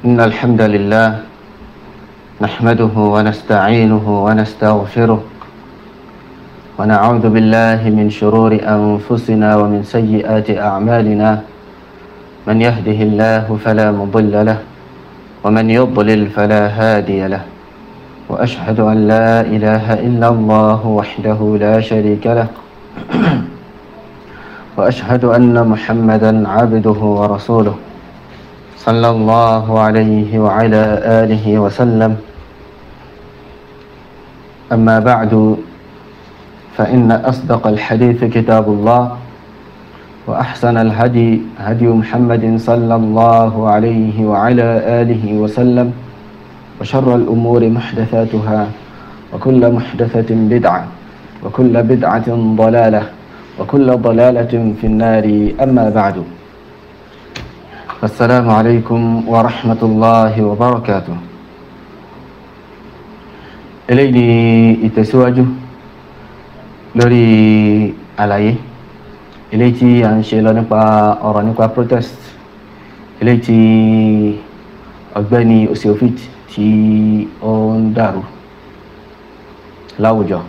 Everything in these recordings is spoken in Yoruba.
إن الحمد لله نحمده ونستعينه ونستغفره ونعوذ بالله من شرور أنفسنا ومن سيئات أعمالنا من يهده الله فلا مضل له ومن يضلل فلا هادي له وأشهد أن لا إله إلا الله وحده لا شريك له وأشهد أن محمدا عبده ورسوله صلى الله عليه وعلى آله وسلم أما بعد فإن أصدق الحديث كتاب الله وأحسن الهدي هدي محمد صلى الله عليه وعلى آله وسلم وشر الأمور محدثاتها وكل محدثة بدعة وكل بدعة ضلالة وكل ضلالة في النار أما بعد السلام عليكم ورحمة الله وبركاته إليني ìtẹ̀síwájú lórí àlàyé eléyìí tí a ń ṣe lọ nípa ọ̀rọ̀ nípa protest eléyìí tí ọ̀gbẹ́ni osiofit tí ó ń dàrú láwùjọ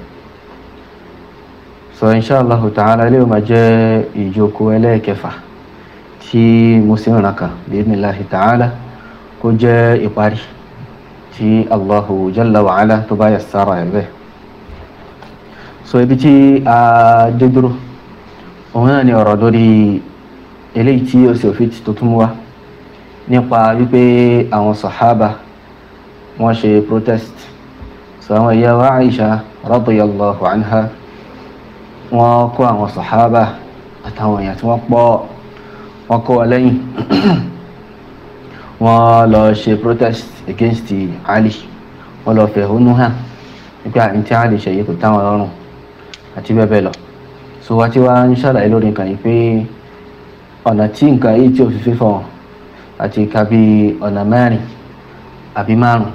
so inshallah ta'ala ilé ma jẹ́ ìjókòó ẹlẹ́ẹ̀kẹfà tí mo sì ń ràn kàn bi'idhnillahi ta'ala kó jẹ́ ìparí tí allahu jalla wa ala tó bá yassara ẹ̀ bẹ́ẹ̀ so ibi tí a dé dúró òun náà ni ọ̀rọ̀ lórí eléyìí tí ó sì òfin tó tún wá nípa wípé àwọn sàhábà wọ́n ṣe protest so àwọn ìyá wa Aisha radiyallahu anha wọ́n kó àwọn sàhábà àtàwọn èèyàn tí wọ́n pọ̀ wọ́n kó wa lẹ́yìn wọ́n lọ ṣe protest against Ali wọ́n lọ fẹ̀hónú hàn nípa àyìn tí Ali ṣe yìí kò táwọn lọ́rùn àti bẹ́ẹ̀ bẹ́ẹ̀ lọ so wá tí wá ń ṣàlàyé lórí nǹkan yìí pé ọ̀nà tí nǹkan yìí tí ò fi fífọ̀ wọn àti ìka bí ọ̀nà mẹ́rin àbí márùn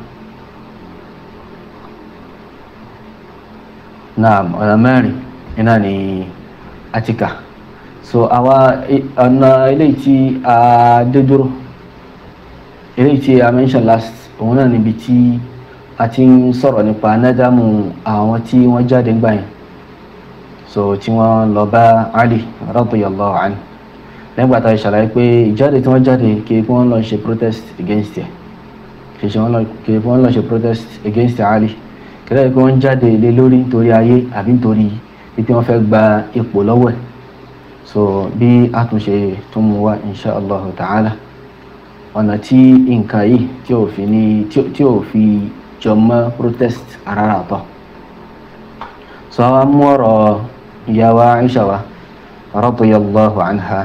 náà ọ̀nà mẹ́rin iná ni àtìkà so àwa ọ̀nà eléyìí tí a dé dúró eléyìí tí a mention last òun náà níbi tí a ti ń sọ̀rọ̀ nípa nádámù àwọn tí wọ́n jáde gbà yẹn so tí wọ́n lọ bá Ali radiyallahu anhu nígbà tá a ṣàlàyé pé ìjáde tí wọ́n jáde kí wọ́n lọ ṣe protest against ẹ̀ kì í ṣe wọ́n lọ ṣe protest against Ali kìlẹ̀ pé wọ́n jáde lé lórí nítorí ayé àbí nítorí pípé wọ́n fẹ́ gba ipò lọ́wọ́ ẹ̀ so bí àtúnṣe tún mú wá insha allah ta'ala ọ̀nà tí nǹkan yìí tí ò fi ní tí ò fi jọ mọ́ protest rárá tọ̀ so àwọn mú ọ̀rọ̀ ìyàwó Aisha wa radiyallahu anha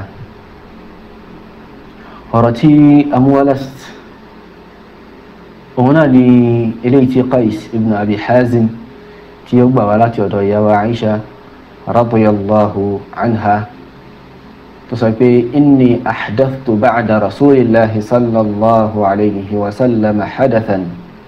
ọ̀rọ̀ tí amúwálast òun náà ni eléyìí tí Qais ibn Abi Hazim tí ó gbà wá láti ọ̀dọ̀ ìyàwó Aisha radiyallahu anha tó sọ pé inni ahdathtu ba'da rasulillahi sallallahu alayhi wa sallam hadathan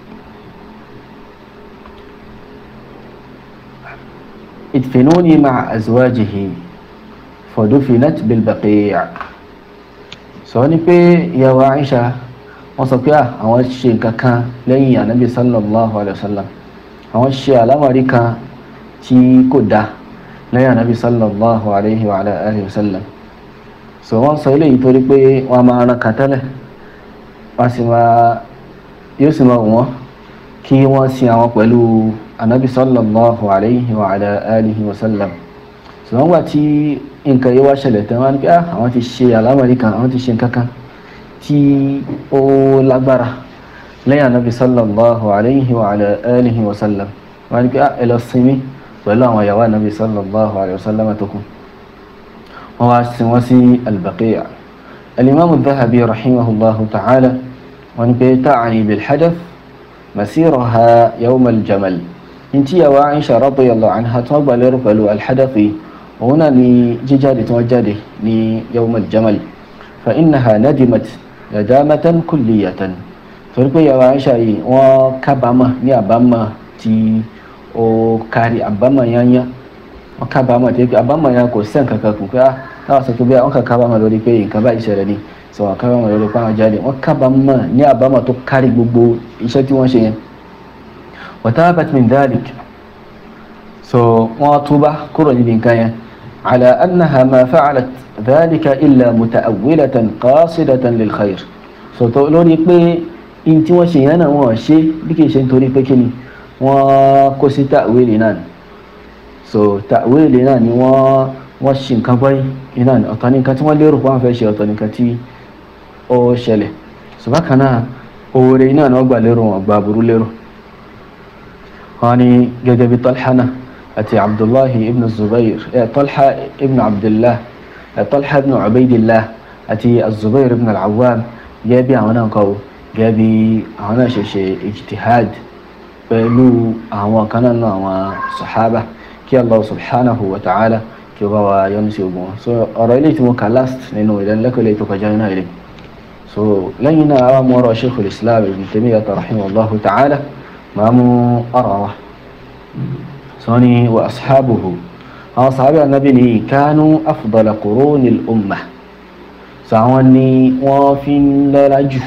ادفنوني مع أزواجه فدفنت بالبقيع sọ ni pé ìyàwó Aisha wọ́n sọ pé àwọn ṣe nǹkan kan lẹ́yìn ànábì sallallahu alayhi wa sallam àwọn ṣe àlámọ̀rí kan tí kò dá lẹ́yìn ànábì sallallahu alayhi wa alayhi wa sallam so wọ́n sọ eléyìí torí pé wọ́n máa ran kan tẹ́lẹ̀ wọ́n sì máa yóò sì máa wọ́n kí wọ́n sin àwọn pẹ̀lú anabi sallallahu alayhi wa ala alihi wa sallam ṣùgbọ́n gbà tí nǹkan yìí wá ṣẹlẹ̀ tán wọ́n ní pé àwọn ti ṣe àlámọ̀rí kan àwọn ti ṣe nǹkan kan tí ó lágbára lẹ́yìn anabi sallallahu alayhi wa ala alihi wa sallam wọ́n ní pé ẹ lọ sinmi pẹ̀lú àwọn ìyàwó anabi sallallahu alayhi wa sallam tó kù wọ́n wá sin wọ́n sí al-Baqi'a al-imam dhahabi rahimahullahu ta'ala wọ́n ní pé ta'ani bil hadath masiraha yawm al-jamal ntí yàwó Aisha radiyallahu anha tí wọ́n gbà lérò pẹ̀lú alhadafi òun náà ni jíjáde tí wọ́n jáde ní yawmal jamal fa innaha nadimat nadamatan kulliyatan torí pé yàwó Aisha yìí wọ́n kábàámà ní àbámà tí ó kárí àbámà yányá wọ́n kábàámà tí àbámà yẹn kò sẹ́ǹ kankan kù pé táwọn sọ pé bí wọ́n kà kábàámà lórí pé nǹkan báyìí ṣẹlẹ̀ ni sọ wọn kábàámọ̀ lórí pé àwọn jáde wọn kábàámọ̀ ní àbámọ̀ tó kárí gbogbo iṣẹ́ tí wọ́n ṣe yẹn wa tabat min dhalik so wọ́n túbá kúrò níbi nǹkan yẹn ala annaha ma fa'alat dhalika illa muta'awwilatan qasidatan lil khair so tó lórí pé in tí wọ́n ṣe yẹn náà wọ́n ṣe bí kì í ṣe nítorí pé kíni wọ́n kó sí ta'wili náà so ta'wili náà ni wọ́n wọ́n ṣe nǹkan báyìí iná ni ọ̀tọ̀ ní nǹkan tí wọ́n lérò wọ́n fẹ́ ṣe ọ̀tọ̀ ní nǹkan tí ó ṣẹlẹ̀ so bákan náà oore iná ni wọ́n gbà lérò wọn gbà burú lérò wọ́n ní gẹ́gẹ́ bí Talha náà àti Abdullahi ibn Zubair eh, Talha ibn Abdullah eh, Talha ibn Ubaydillah àti Zubair ibn al-Awwam gẹ́gẹ́ bí àwọn náà kọ́ gẹ́gẹ́ bí àwọn náà ṣe ṣe ijtihad pẹ̀lú àwọn kan náà àwọn sahaba kí Allah subhanahu wa ta'ala kí ó bá wa yọ́nú sí ogun wọn so ọ̀rọ̀ ilé tí mo kà last nínú ìdánilẹ́kọ̀ọ́ ilé tó kọjá náà ilé so lẹ́yìn náà àwọn mọ́rọ̀ sheikhul islam ibn taymiyyah rahimahullahu ta'ala máa mú ọ̀rọ̀ wa so ni wa ashabuhu àwọn sàhábà anabi ni kánú afdala qurunil ummah so àwọn ni wọ́n fi ń lọ́lá jù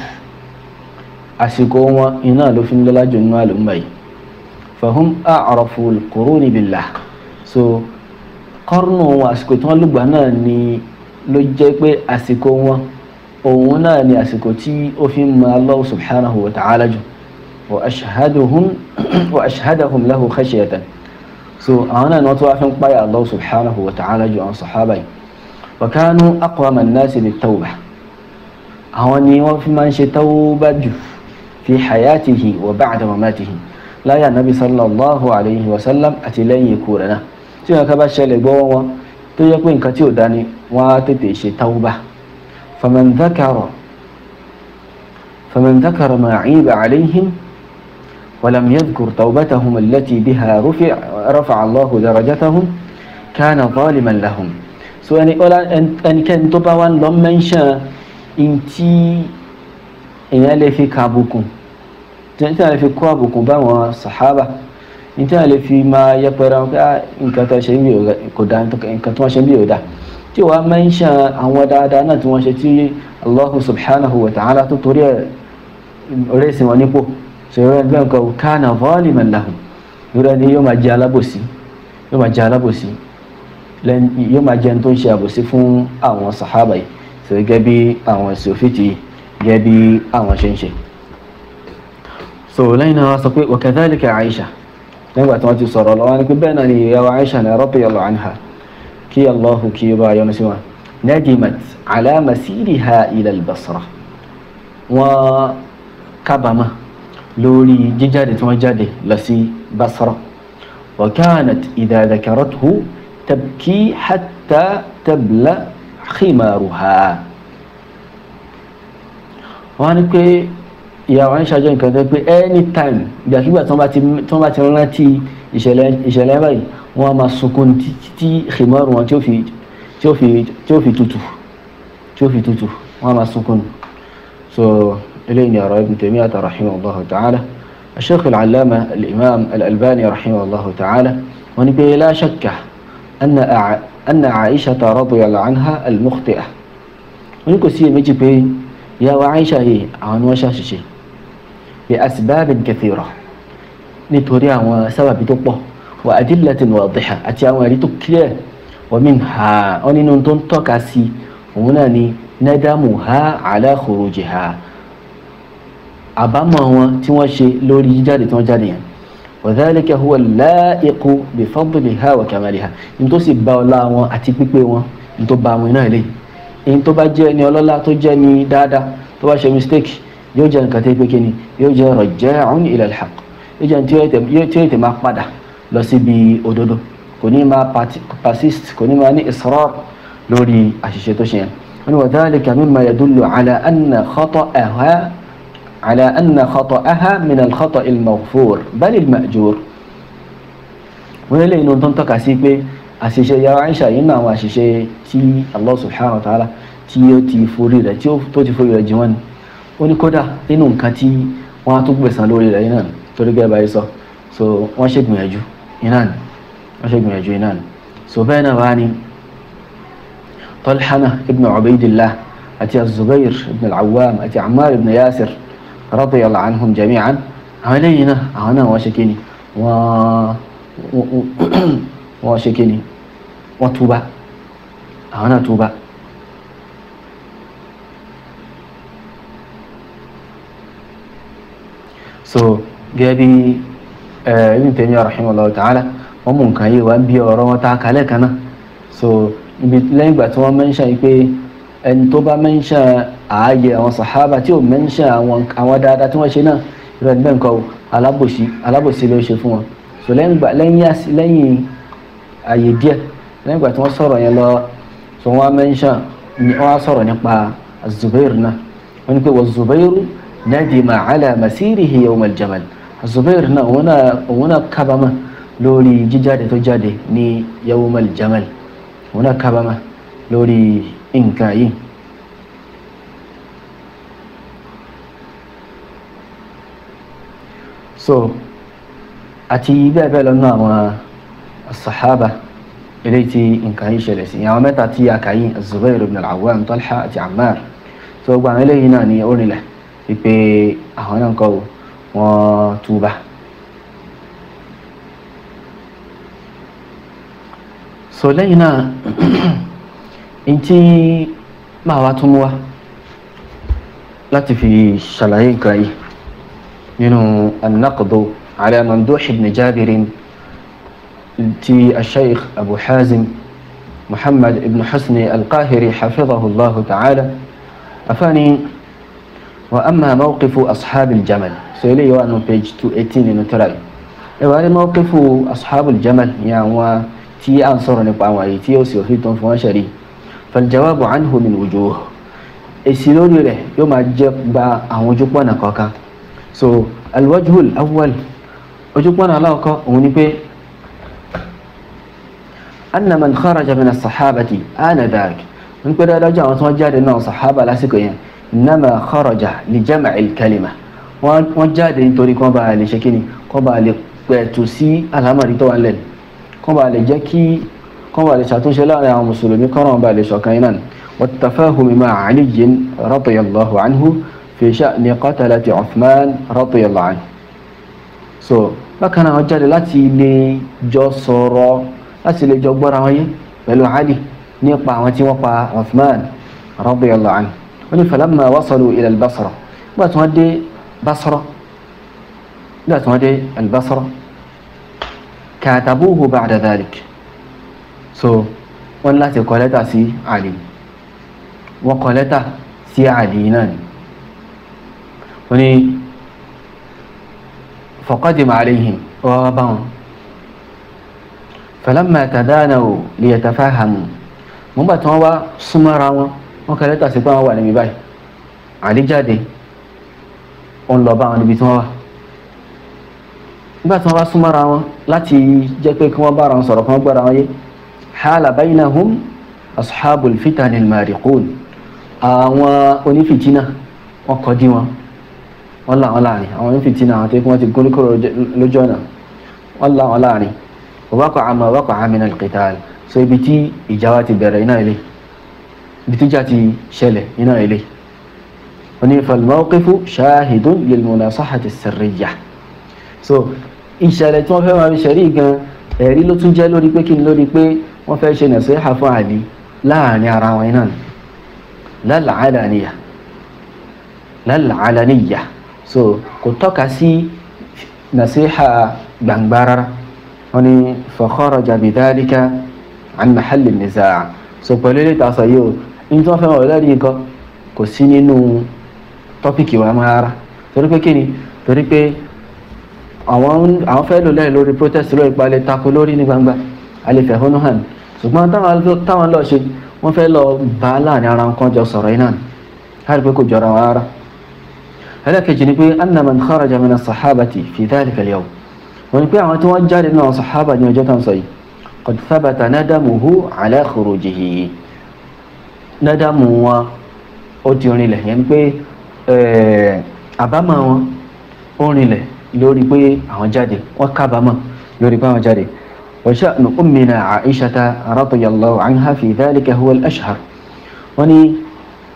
àsìkò wọn iná ló fi ń lọ́lá jù nínú àlùmọ́ yìí fahum a'rafu al-quruni billah so kọ́rùnù wọn àsìkò tí wọ́n lùgbà náà ni ló jẹ́ pé àsìkò wọn òun náà ni àsìkò tí ó fi ń mọ Allah subhanahu wa ta'ala jù wa ashhaduhum wa ashhadahum lahu khashyatan so àwọn náà ni wọ́n tó wá fi ń páyà Allah subhanahu wa ta'ala jù àwọn sàhábà yìí wa kanu aqwama an-nasi bit-tawbah àwọn ni wọ́n fi máa ń ṣe tawbah jù fi hayatihi wa ba'da mamatihi láyé ànábi sallallahu alayhi wa sallam àti lẹ́yìn ikú rẹ̀ náà tí wọn ká bá ṣẹlẹ̀ gbọ́wọ́ wọn tó yẹ pé nǹkan tí ò dání wọn á tètè ṣe tawba faman dhakara faman dhakara ma 'iba 'alayhim ولم يذكر توبتهم التي بها رفع رفع الله درجتهم كان ظالما لهم so ẹni ọlá ẹnikẹ́ni tó bá wà ń lọ mẹ́ńṣán ntí èèyàn lè fi ka àbùkù tí a lè fi kó àbùkù bá wọn sàhábà tí a lè fi máa yẹpẹrẹ wọn pé nǹkan tó ṣe ń bí kò dá nǹkan tó wọ́n ṣe ń bí ò dá tí wàá mẹ́ńṣán àwọn dáadáa náà tí wọ́n ṣe tí Allahu subhanahu wa ta'ala tó torí ẹ̀ rẹ́sìn wọn nípò ṣòro ẹgbẹ́ nǹkan kana zaliman lahum ìrẹ́ ni yóò máa jẹ́ alábòsí yóò máa jẹ́ alábòsí yóò máa jẹ́ tó ń ṣe àbòsí fún àwọn sàhábà yìí sọ gẹ́gẹ́ bí àwọn sòfìtì gẹ́gẹ́ bí àwọn ṣe ń ṣe so lẹ́yìn náà sọ pé wakadhalika Aisha nígbà tí wọ́n ti sọ̀rọ̀ lọ́wọ́ ni pé bẹ́ẹ̀ náà ni ìyàwó Aisha ní radiyallahu anha kí Allahu kí ó bá yọ́nú sí wọn nadimat ala masiriha ila al-Basra wọ́n kábàámà lórí jíjáde tí wọ́n jáde lọ sí Basra wa kanat idha dhakarathu tabki hatta tabla khimaruha wọ́n ní pé ìyàwó ń ṣàjọ nǹkan tó pé anytime ìgbàkigbà tí wọ́n bá ti rántí ìṣẹ̀lẹ̀ báyìí wọ́n á máa sunkún títí khimaru wọn tí ó fi tí ó fi tí ó fi tutù tí ó fi tutù wọ́n á máa sunkún so eléyìí ni ọ̀rọ̀ Ibn Taymiyyah rahimahullahu ta'ala الشيخ العلامة الإمام الألباني رحمه الله تعالى ونبي لا شك أن أن عائشة رضي الله عنها المخطئة ونقول سي ميجي بي يا وعائشة هي عن وشاششي لأسباب كثيرة نتوريا وسبب تقوى وأدلة واضحة أتيا وريتو كلير ومنها أني ننتون توكاسي هنا ندمها على خروجها àbámọ̀ wọn tí wọ́n ṣe lórí jíjáde tí wọ́n jáde yẹn wadhalika huwa al-la'iqu bi fadliha wa kamaliha ní tó sì bá ọlá wọn àti pípé wọn ní tó bá wọn náà lè ní tó bá jẹ́ ní ọlọ́lá tó jẹ́ ní dáadáa tó bá ṣe mistake yóò jẹ́ nǹkan tó pé kíni yóò jẹ́ raja'un ila al-haqq yóò jẹ́ tí yóò tẹ̀ máa padà lọ síbi òdodo kò ní máa persist kò ní máa ní israr lórí àṣìṣe tó ṣe yẹn wọn ni wadhalika mimma yadullu ala anna khata'aha على أن خطأها من الخطأ المغفور بل المأجور wọ́n lè inú tó ń tọ́ka sí pé àṣìṣe yàrá Aisha yìí náà àwọn àṣìṣe tí Allah subhanahu wa ta'ala tí ó ti forí rẹ̀ tí ó ti forí rẹ̀ jì wọ́n ni ó ní kódà nínú nǹkan tí wọ́n á tún gbẹ̀san lórí rẹ̀ yìí náà torí gẹ́gẹ́ báyìí sọ so wọ́n ṣe gbìyànjú iná ni wọ́n ṣe gbìyànjú iná ni so bẹ́ẹ̀ náà wá ní Talhana ibn Ubaydillah àti azubair ibn al-awwam àti ammar ibn yasir radiyallahu anhum jami'an àwọn eléyìí náà àwọn náà wọ́n ṣe kíni wọ́n wọ́n ṣe kíni wọ́n túbá àwọn náà túbá. so gẹ́gẹ́ bí Ibn Taymiyyah rahimahullah ta'ala wọ́n mú nǹkan yìí wá bí ọ̀rọ̀ wọn ta kalẹ̀ kan náà so ibi lẹ́yìn ìgbà tí wọ́n mẹ́ńṣà yìí pé ẹni tó bá mẹ́ńṣà ààyè àwọn sàhábà tí ò mẹ́ńṣà àwọn dáadáa tí wọ́n ṣe náà ìrọ̀ níbẹ̀ nǹkan o alábòsí alábòsí ló ṣe fún wọn so lẹ́yìn ìgbà lẹ́yìn lẹ́yìn ààyè díẹ̀ lẹ́yìn ìgbà tí wọ́n sọ̀rọ̀ yẹn lọ so wọ́n mẹ́ńṣà wọ́n á sọ̀rọ̀ nípa Zubair náà wọ́n ní pé wọ́n Zubairu nadima ala masirihi yawm al-jamal Zubair náà òun náà kábàámà lórí jíjáde tó jáde ní yawm al-jamal òun náà kábàámà lórí nǹkan yìí. so àti bẹ́ẹ̀ bẹ́ẹ̀ lọ́nà àwọn sahaba eléyìí tí nǹkan yìí ṣẹlẹ̀ sí àwọn mẹ́ta tí a kà yìí Zubair ibn al-Awwam Talha àti Ammar so gbogbo àwọn eléyìí náà ní orinlẹ̀ wípé àwọn náà kọ́ wọ́n túbà. so lẹ́yìn náà ntí máa wá tún wá láti fi ṣàlàyé nǹkan yìí nínú an-naqdu ala Mamduh ibn Jabir ti al-Shaykh Abu Hazim Muhammad ibn Husni al-Qahiri hafizahu Allah ta'ala afani wa amma mawqifu ashabil jamal so eléyìí wà nù page two eighteen nínú tírà yìí ẹ wà ní mawqifu ashabil jamal ní àwọn tí a ń sọ̀rọ̀ nípa àwọn àyè tí yóò sì òfin tó ń fún wọn ṣẹ̀rí faljawabu anhu min wujuh èsì lórí rẹ̀ yóò máa jẹ́ gba àwọn ojúpọ̀nà kọ̀ọ̀kan so alwajhul awwal ojúpọ̀nà aláwọ̀kọ́ òun ni pé anna man kharaja min as-sahabati anadak ń pẹ́ dáadáa àwọn tí wọ́n jáde náà sàhábà lásìkò yẹn innama kharaja li jam'il kalima wọ́n jáde nítorí kí wọ́n bá lè ṣe kíni kí wọ́n bá lè pẹ̀tù sí àlámọ̀rí tó wà lẹ́nu kọ́ bá lè jẹ́ kí kọ́ bá lè ṣàtúnṣe láàrin àwọn mùsùlùmí kọ́nà bá lè ṣọ̀kan iná والتفاهم مع علي رضي الله عنه في شأن قتلة عثمان رضي الله عنه so bákan náà wọ́n jáde láti lè jọ sọ̀rọ̀ láti lè jọ gbọ́ra wọn yé pẹ̀lú Ali nípa àwọn tí wọ́n pa Uthman radiyallahu anhu wọ́n ní falamma wasalu ila al-Basra nígbà tí wọ́n dé Basra nígbà tí wọ́n dé al-Basra katabuhu ba'da dhalik so wọ́n láti kọ lẹ́tà sí Ali wọ́n kọ lẹ́tà sí Ali náà ni wọ́n ní faqadima alayhim wọ́n bá wọn falamma tadanaw liyatafahamu mo gbà tí wọ́n wá súnmọ́ra wọn wọ́n kọ lẹ́tà sí pé wọ́n wà níbi báyìí Ali jáde wọ́n lọ bá wọn níbi tí wọ́n wà nígbà tí wọ́n bá súnmọ́ra wọn láti jẹ́ pé kí wọ́n bára wọn sọ̀rọ̀ kí wọ́n gbọ́ra wọn yé hala bainahum ashabul fitan almariqun àwọn onífìtínà wọ́n kọjú wọn wọ́n là wọn láàrin àwọn onífìtínà àwọn tó kí wọ́n ti gún kúrò lójú ọ̀nà wọ́n là wọn láàrin waqa'a ma waqa'a min alqital so ibi tí ìjà wa ti bẹ̀rẹ̀ iná ilé ibi tí ìjà ti ṣẹlẹ̀ iná ilé wọ́n ní falmawqifu shahidun lilmunasahati as-sirriyyah so ìṣẹ̀lẹ̀ tí wọ́n fẹ́ máa fi ṣẹ̀rí gan ẹ̀rí ló tún jẹ́ lórí pé kí ni lórí pé wọ́n fẹ́ ṣe nàṣẹ́hà fún àlì láàrin ara wọn iná lálàálàníyà lálàálàníyà so kò tọ́ka sí nàṣẹ́hà gbangba rárá wọ́n ní fa kharaja bidhalika an mahalli nizaa so pẹ̀lú ilé ìtàsọ̀ yìí o ní tí wọ́n fẹ́ wọ̀ lẹ́rìí nǹkan kò sí nínú tọ́pìkì wa máa rárá torí pé kí ni torí pé àwọn àwọn fẹ́ lò lẹ́yìn lórí protest lórí ìpalẹ̀ tako lórí ní gbangba alẹ́fẹ̀hónú hàn ṣùgbọ́n táwọn lọ ṣe wọ́n fẹ́ lọ bá láàrin ara wọn jọ sọ̀rọ̀ iná láti pé kò jọra wọn rárá ẹlẹ́kẹ̀jì ni pé anna man kharaja min as-sahabati fi dhalika al-yawm wọ́n ni pé àwọn tí wọ́n jáde náà sahaba ní ọjọ́ kan sọ yìí qad thabata nadamuhu ala khurujihi nadamu wọn ó ti rinlẹ̀ yẹn pé àbámọ̀ wọn ó rinlẹ̀ lórí pé àwọn jáde wọ́n kábàámọ̀ lórí pé àwọn jáde wa sha'nu ummina Aishata radiyallahu anha fi dhalika huwa al-ashhar wọ́n ní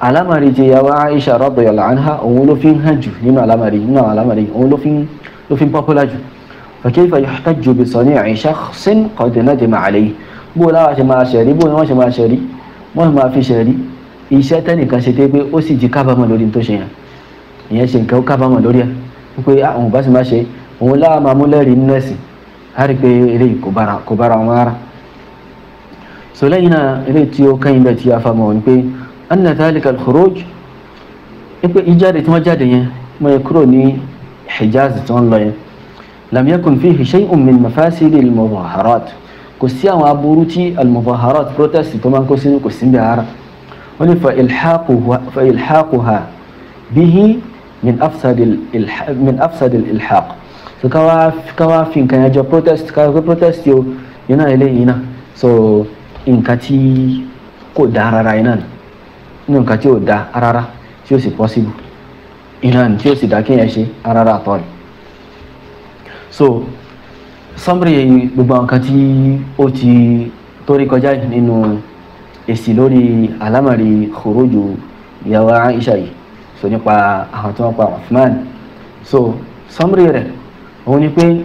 alámàrí ti yàwó Aisha radiyallahu anha òun ló fi ń hàn jù nínú alámàrí nínú alámàrí òun ló fi ń ló fi ń popular jù fa kayfa yuhtajju bi sani'i shakhsin qad nadima alayhi bó láwa ṣe máa ṣẹ̀rí bó ni wọ́n ṣe máa ṣẹ̀rí wọ́n máa fi ṣẹ̀rí iṣẹ́ tẹ́nìkan ṣe dé pé ó sì ti kábàámọ̀ lórí tó ṣe yẹn ìyẹn ṣe nǹkan ó kábàámọ̀ lórí ẹ̀ wípé àwọn bá sì máa ṣe òun láwa máa mú lẹ́rìí nínú ẹ̀sìn á rí i pé eléyìí kò bára kò bára wọn rárá so lẹ́yìn náà eléyìí tí ó kẹ́yìn bẹ́ẹ̀ tí a fa mọ̀ ní pé anna dhalika al-khuruj pé ìjáde tí wọ́n jáde yẹn mo yẹ kúrò ní Hijaz tí wọ́n lọ yẹn lam yakun fihi shay'un min mafasidi al-mudaharat kò sí àwọn aburú tí al-mudaharat protest tó máa ń kó sínú kò sí ń bẹ ara wọ́n ní fa ilhaquha bihi min afsad min afsad al-ilhaq so káwá fi nǹkan yẹn jọ protest káwá protest yóò yẹn náà eléyìí náà so nǹkan tí kò dá rárá iná ni nínú nǹkan tí ò dá rárá tí ó sì possible iná ni tí ó sì dá kéèyàn ṣe rárá àtọ́ ni so summary gbogbo nǹkan tí ó ti torí kọjá nínú èsì lórí alámàrí khuruju ìyàwó Aisha yìí so nípa àwọn tí wọ́n pa Uthman so summary rẹ̀ òun ni pé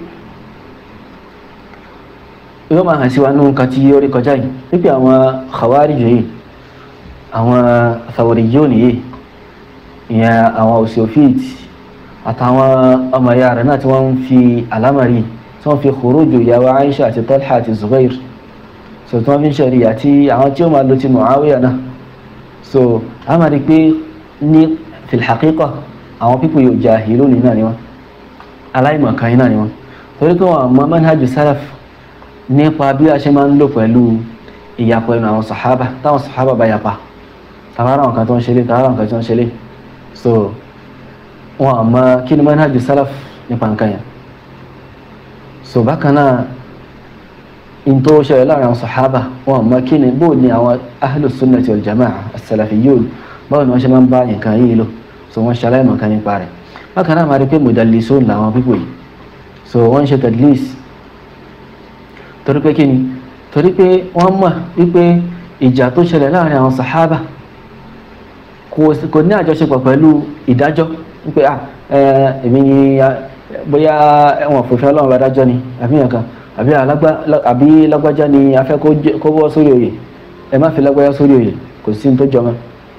yóò máa hàn sí wa nínú nǹkan tí ó rí kọjá yìí wípé àwọn khawarij yìí àwọn thawriyun yìí ìyẹn àwọn òsèòfíìt àtàwọn ọmọ ìyá rẹ̀ náà tí wọ́n ń fi àlámàrí tí wọ́n fi khuruju ìyàwó Aisha àti Talha àti Zubair so tí wọ́n fi ń ṣẹ̀rí àti àwọn tí ó máa lo ti Muawiya náà so a máa rí pé ní fil haqiqa àwọn pípò yóò jahilun náà ni wọ́n aláìmọ̀kan náà ni wọ́n torí pé wọ́n mọ manhaj salaf nípa bí a ṣe máa ń lò pẹ̀lú ìyapọ̀ ẹnu àwọn sàhábà táwọn sàhábà bá yapa tàbára nǹkan tó ń ṣe lé tàbára nǹkan tó ń ṣe lé so wọn àmọ́ kí ni manhaj salaf nípa nǹkan yẹn so bákan náà in tó ṣẹlẹ̀ láàrin àwọn sàhábà wọn àmọ́ kí ni bóò ni àwọn ahlus sunnati wal jama'a as-salafiyyun báwo ni wọ́n ṣe máa ń bá nǹkan yìí lò so wọ́n ṣàlàyé nǹkan nípa rẹ̀ bákan náà máa rí pé mudallisun làwọn pípò yìí so wọ́n ń ṣe tadlis torí pé kíni torí pé wọ́n mọ̀ wípé ìjà tó ṣẹlẹ̀ láàrin àwọn sàhábà kò ní àjọṣepọ̀ pẹ̀lú ìdájọ́ wípé à èmi ni bóyá ẹ̀wọ̀n fòfin ọlọ́run adájọ́ ni àbí nǹkan àbí lágbájá ni a fẹ́ kó wọ́ sórí oyè ẹ má fi lágbájá sórí oyè kò sí ní tó jọmọ́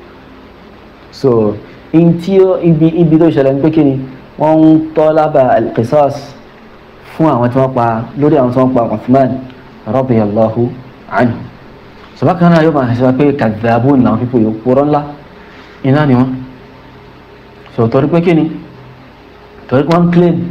so in tí ibi ibi tó ṣẹlẹ̀ ní pé kíni wọ́n ń tọ́ lábà al-qisas fún àwọn tí wọ́n pa lórí àwọn tí wọ́n pa Uthman radiyallahu anhu sọ̀bákan náà yóò máa ṣe wá pé kadhabun làwọn pípò yóò purọ́ ńlá iná ni wọ́n sọ torí pé kí ni torí pé wọ́n claim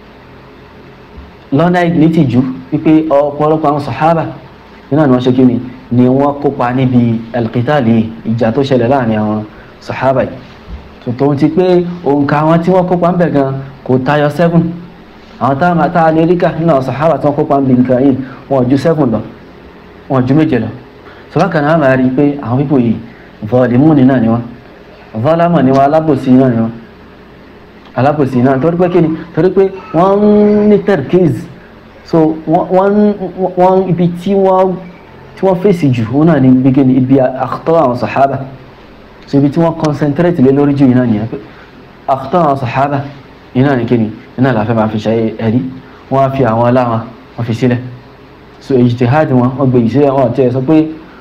lọ́nà nítìjú wípé ọ̀pọ̀lọpọ̀ àwọn sàhábà iná ni wọ́n ṣe kí ni ni wọ́n kópa níbi al-qitali ìjà tó ṣẹlẹ̀ láàrin àwọn sàhábà yìí tó ti pé òǹkà àwọn tí wọ́n kópa ń bẹ̀ gan kò tayọ seven àwọn táwọn àtà amẹ́ríkà nínú àwọn sàhábà tí wọ́n kópa ń bí nǹkan yìí wọn ju seven lọ wọn ju méje lọ sọlákan náà máa rí i pé àwọn pípò yìí vọ́ọ̀dìmúni náà ni wọ́n vọ́ọ̀lámọ̀ ni wọ́n alábòsí náà ni wọ́n alábòsí náà torí pé kí ni torí pé wọ́n ń ní terkiz so wọ́n ibi tí wọ́n tí wọ́n fèsì jù wọn náà ní ibi kíni ibi àkútọ́ àwọn sàhábà so ibi tí wọ́n concentrate lé lórí jù yìí náà nìyẹn pé àkútọ́ àwọn sàhábà yìí náà ní kíni iná làfẹ́ máa fi ṣe ẹ̀rí wọ́n á fi àwọn aláwọn wọ́n fi sílẹ̀ so ijtihad wọn wọ́n gbé ìṣẹ́ wọn àti ẹ̀ sọ pé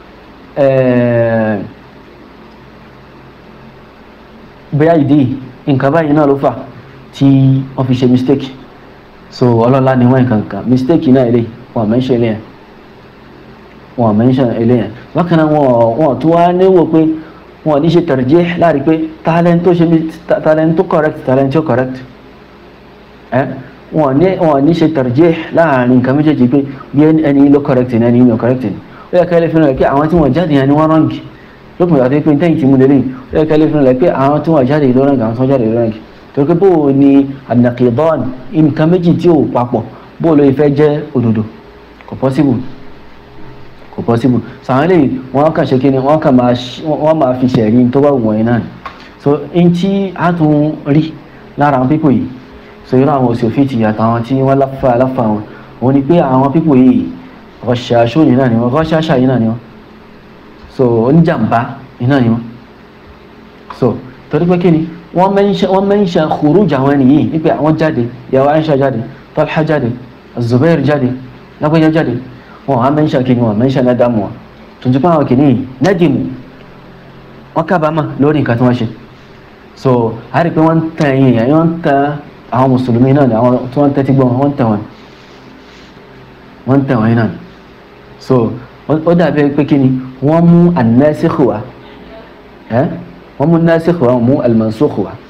bóyá ìdí nǹkan báyìí náà ló fà tí wọ́n fi ṣe mistake so ọlọ́lá ni wọ́n nǹkan kan mistake náà ilé wọn mention ilé yẹn wọn mention ilé yẹn bákan náà wọn tó wá níwò pé wọn ní ṣe tarjih láàrin pé talent tó ṣe talent tó correct talent tó correct wọn ní wọn ní ṣe tarjih láàrin nǹkan méjèèjì pé bí ẹni ló correct ní ẹni ló correct ní ó yẹ ká lè fi hàn pé àwọn tí wọn jáde yẹn ni wọn rọǹgì lópin ìgbà tó pé tẹ́yìn tí mo lélẹ̀ ó yẹ ká lè fi hàn pé àwọn tí wọn jáde ló rọǹgì àwọn tí wọn jáde ló rọǹgì torí pé bó o ní anakidan nǹkan méjì tí ò papọ̀ bó o lè fẹ́ jẹ́ òdodo kò possible kò possible sàwọn eléyìí wọn kàn ṣe kí ni wọn kàn máa wọn máa fi ṣẹ̀rí tó bá wù wọ̀nyí náà so n tí a tún rí lára àwọn pípò yìí so irú àwọn òsì ti àtàwọn tí wọ́n láfa láfa wọn òun ni pé àwọn pípò yìí ọ̀ṣàṣó yìí náà ni wọ́n ọ̀ṣàṣà yìí náà ni wọ́n so oníjàmbá yìí náà ni wọ́n so torí pé kí ni wọ́n mention wọ́n mention khuruj àwọn ẹni yìí wípé àwọn jáde ìyàwó Aisha jáde Talha jáde Zubair jáde lágbèjà jáde wọn á mention kí ni wọn mention nadamu wọn tuntun pé àwọn kìíní yìí nadimu wọn kábàámà lórí nǹkan tí wọ́n ṣe so a rí i pé wọ́n ń tan ẹ̀yìn ẹ̀yìn wọ́n ń tan àwọn mùsùlùmí náà ni àwọn tí wọ́n ń tẹ́tí gbọ́ wọn wọ́n ń tàn wọn wọ́n ń tàn wọn náà ni so ó dàbí pé kí ni wọ́n mú an-nasikh wá ẹ́ wọ́n mú nasikh wá wọ́n mú al-mansukh wá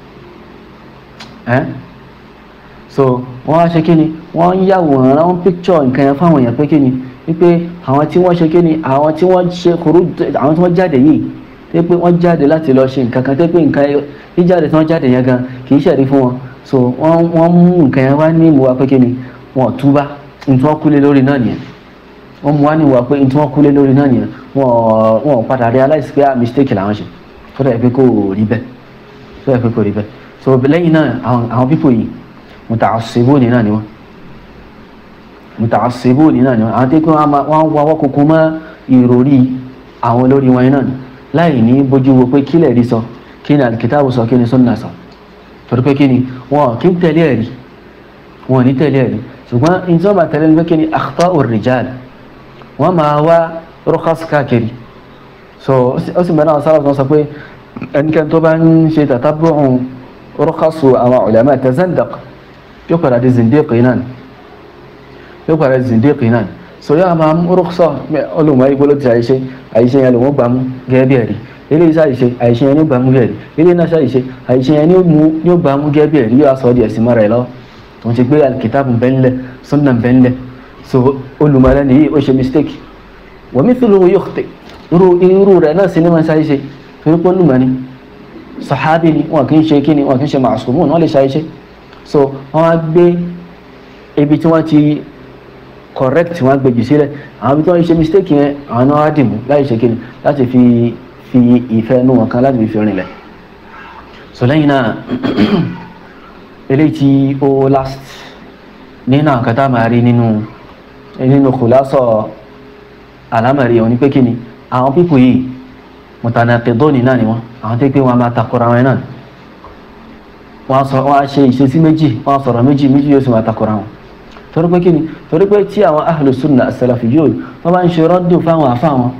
ẹ́ so wọ́n wá ṣe kí ni wọ́n ń yàwòrán wọ́n picture nǹkan yẹn fáwọn èèyàn pé kí ni wípé àwọn tí wọ́n ṣe kí ni àwọn tí wọ́n ṣe kúrú àwọn tí wọ́n jáde yìí tẹ́ pé wọ́n jáde láti lọ ṣe nǹkan kan tẹ́ pé nǹkan jíjáde tí wọ́n jáde yẹn gan kì í ṣẹ̀rí fún wọn so wọ́n wọ́n mú nǹkan yẹn wá ní ìmúwa pé kí ni wọ́n túbá ní tí wọ́n kúlé lórí náà nìyẹn wọ́n mú wá ní ìwà pé ní tí wọ́n kúlé lórí náà nìyẹn wọ́n wọ́n padà realize pé mistake làwọn ṣe tó dẹ̀ pé kò rí bẹ́ẹ̀ tó dẹ̀ pé kò rí bẹ́ẹ̀ so lẹ́yìn náà àwọn àwọn people yìí mutaassibuni náà ni wọ́n mutaassibuni náà ni wọ́n àwọn tí wọ́n wọ́n wá wọ́n kúkú mọ́ ìròrí àwọn olórí wọn náà láì ní bójú wo pé kílẹ̀ rí sọ kí ni alikitaabu sọ kí ni sunna sọ torí pé kí ni wọn kì í tẹ̀lé ẹ̀rí wọn ní tẹ̀lé ẹ̀rí ṣùgbọ́n ìjọba bá tẹ̀lé ní pé kí ni akhta'ur rijal wọ́n máa wá rukhas káàkiri so ó sì mẹ́rin àwọn sára tó sọ pé ẹnikẹ́ni tó bá ń ṣe tatabu'u rukhasu àwọn ulama tazandaq yóò padà di zindiqi náà yóò padà di zindiqi náà so yóò máa mú rúkṣọ olùmọ̀ ìgbó ló ti àìṣe àìṣe yẹn lòun gbà mú gẹ́gẹ́ bí ẹ̀rí ilé iṣẹ́ àìṣe àìṣe yẹn ní gbà mú gẹ́gẹ́ ilé iṣẹ́ àìṣe àìṣe yẹn ní gbà mú gẹ́gẹ́ bí ẹ̀rí yóò sọ di ẹ̀sìn mọ́ra ẹ̀ lọ tó ń ti gbé alikitaabu bẹ́ńlẹ̀ sunna bẹ́ńlẹ̀ so olùmọ̀ rẹ̀ nìyí ó ṣe mistake wa mithluhu yukhti irú irú rẹ̀ náà sì ní wọn ṣàìṣe torí pé olùmọ̀ ni sàhábì ni wọn kì í ṣe kí ni wọn kì í ṣe màṣùmù wọn lè ṣàìṣe so wọn á gbé ibi tí wọn ti correct wọn gbèjì sílẹ̀ àwọn ibi tí wọ́n ṣe mistake yẹn àwọn náà wá dìmú láì ṣe kíni láti fi fi ìfẹ́ inú wọn kan láti fi fi rinlẹ̀ so lẹ́yìn náà eléyìí tí ó last nínú àwọn kata máa rí nínú nínú kòlásọ àlámàrí wọn ni pé kíni àwọn pípò yìí mutanaqidun náà ni wọn àwọn tó pé wọn máa takora wọn náà wọn á ṣe ìṣesí méjì wọn á sọ̀rọ̀ méjì méjì yóò sì máa takora wọn torí pé kí ni torí pé tí àwọn ahlu sunna as-salafiyyun wọ́n bá ń ṣe rọ́dù fáwọn àfa wọn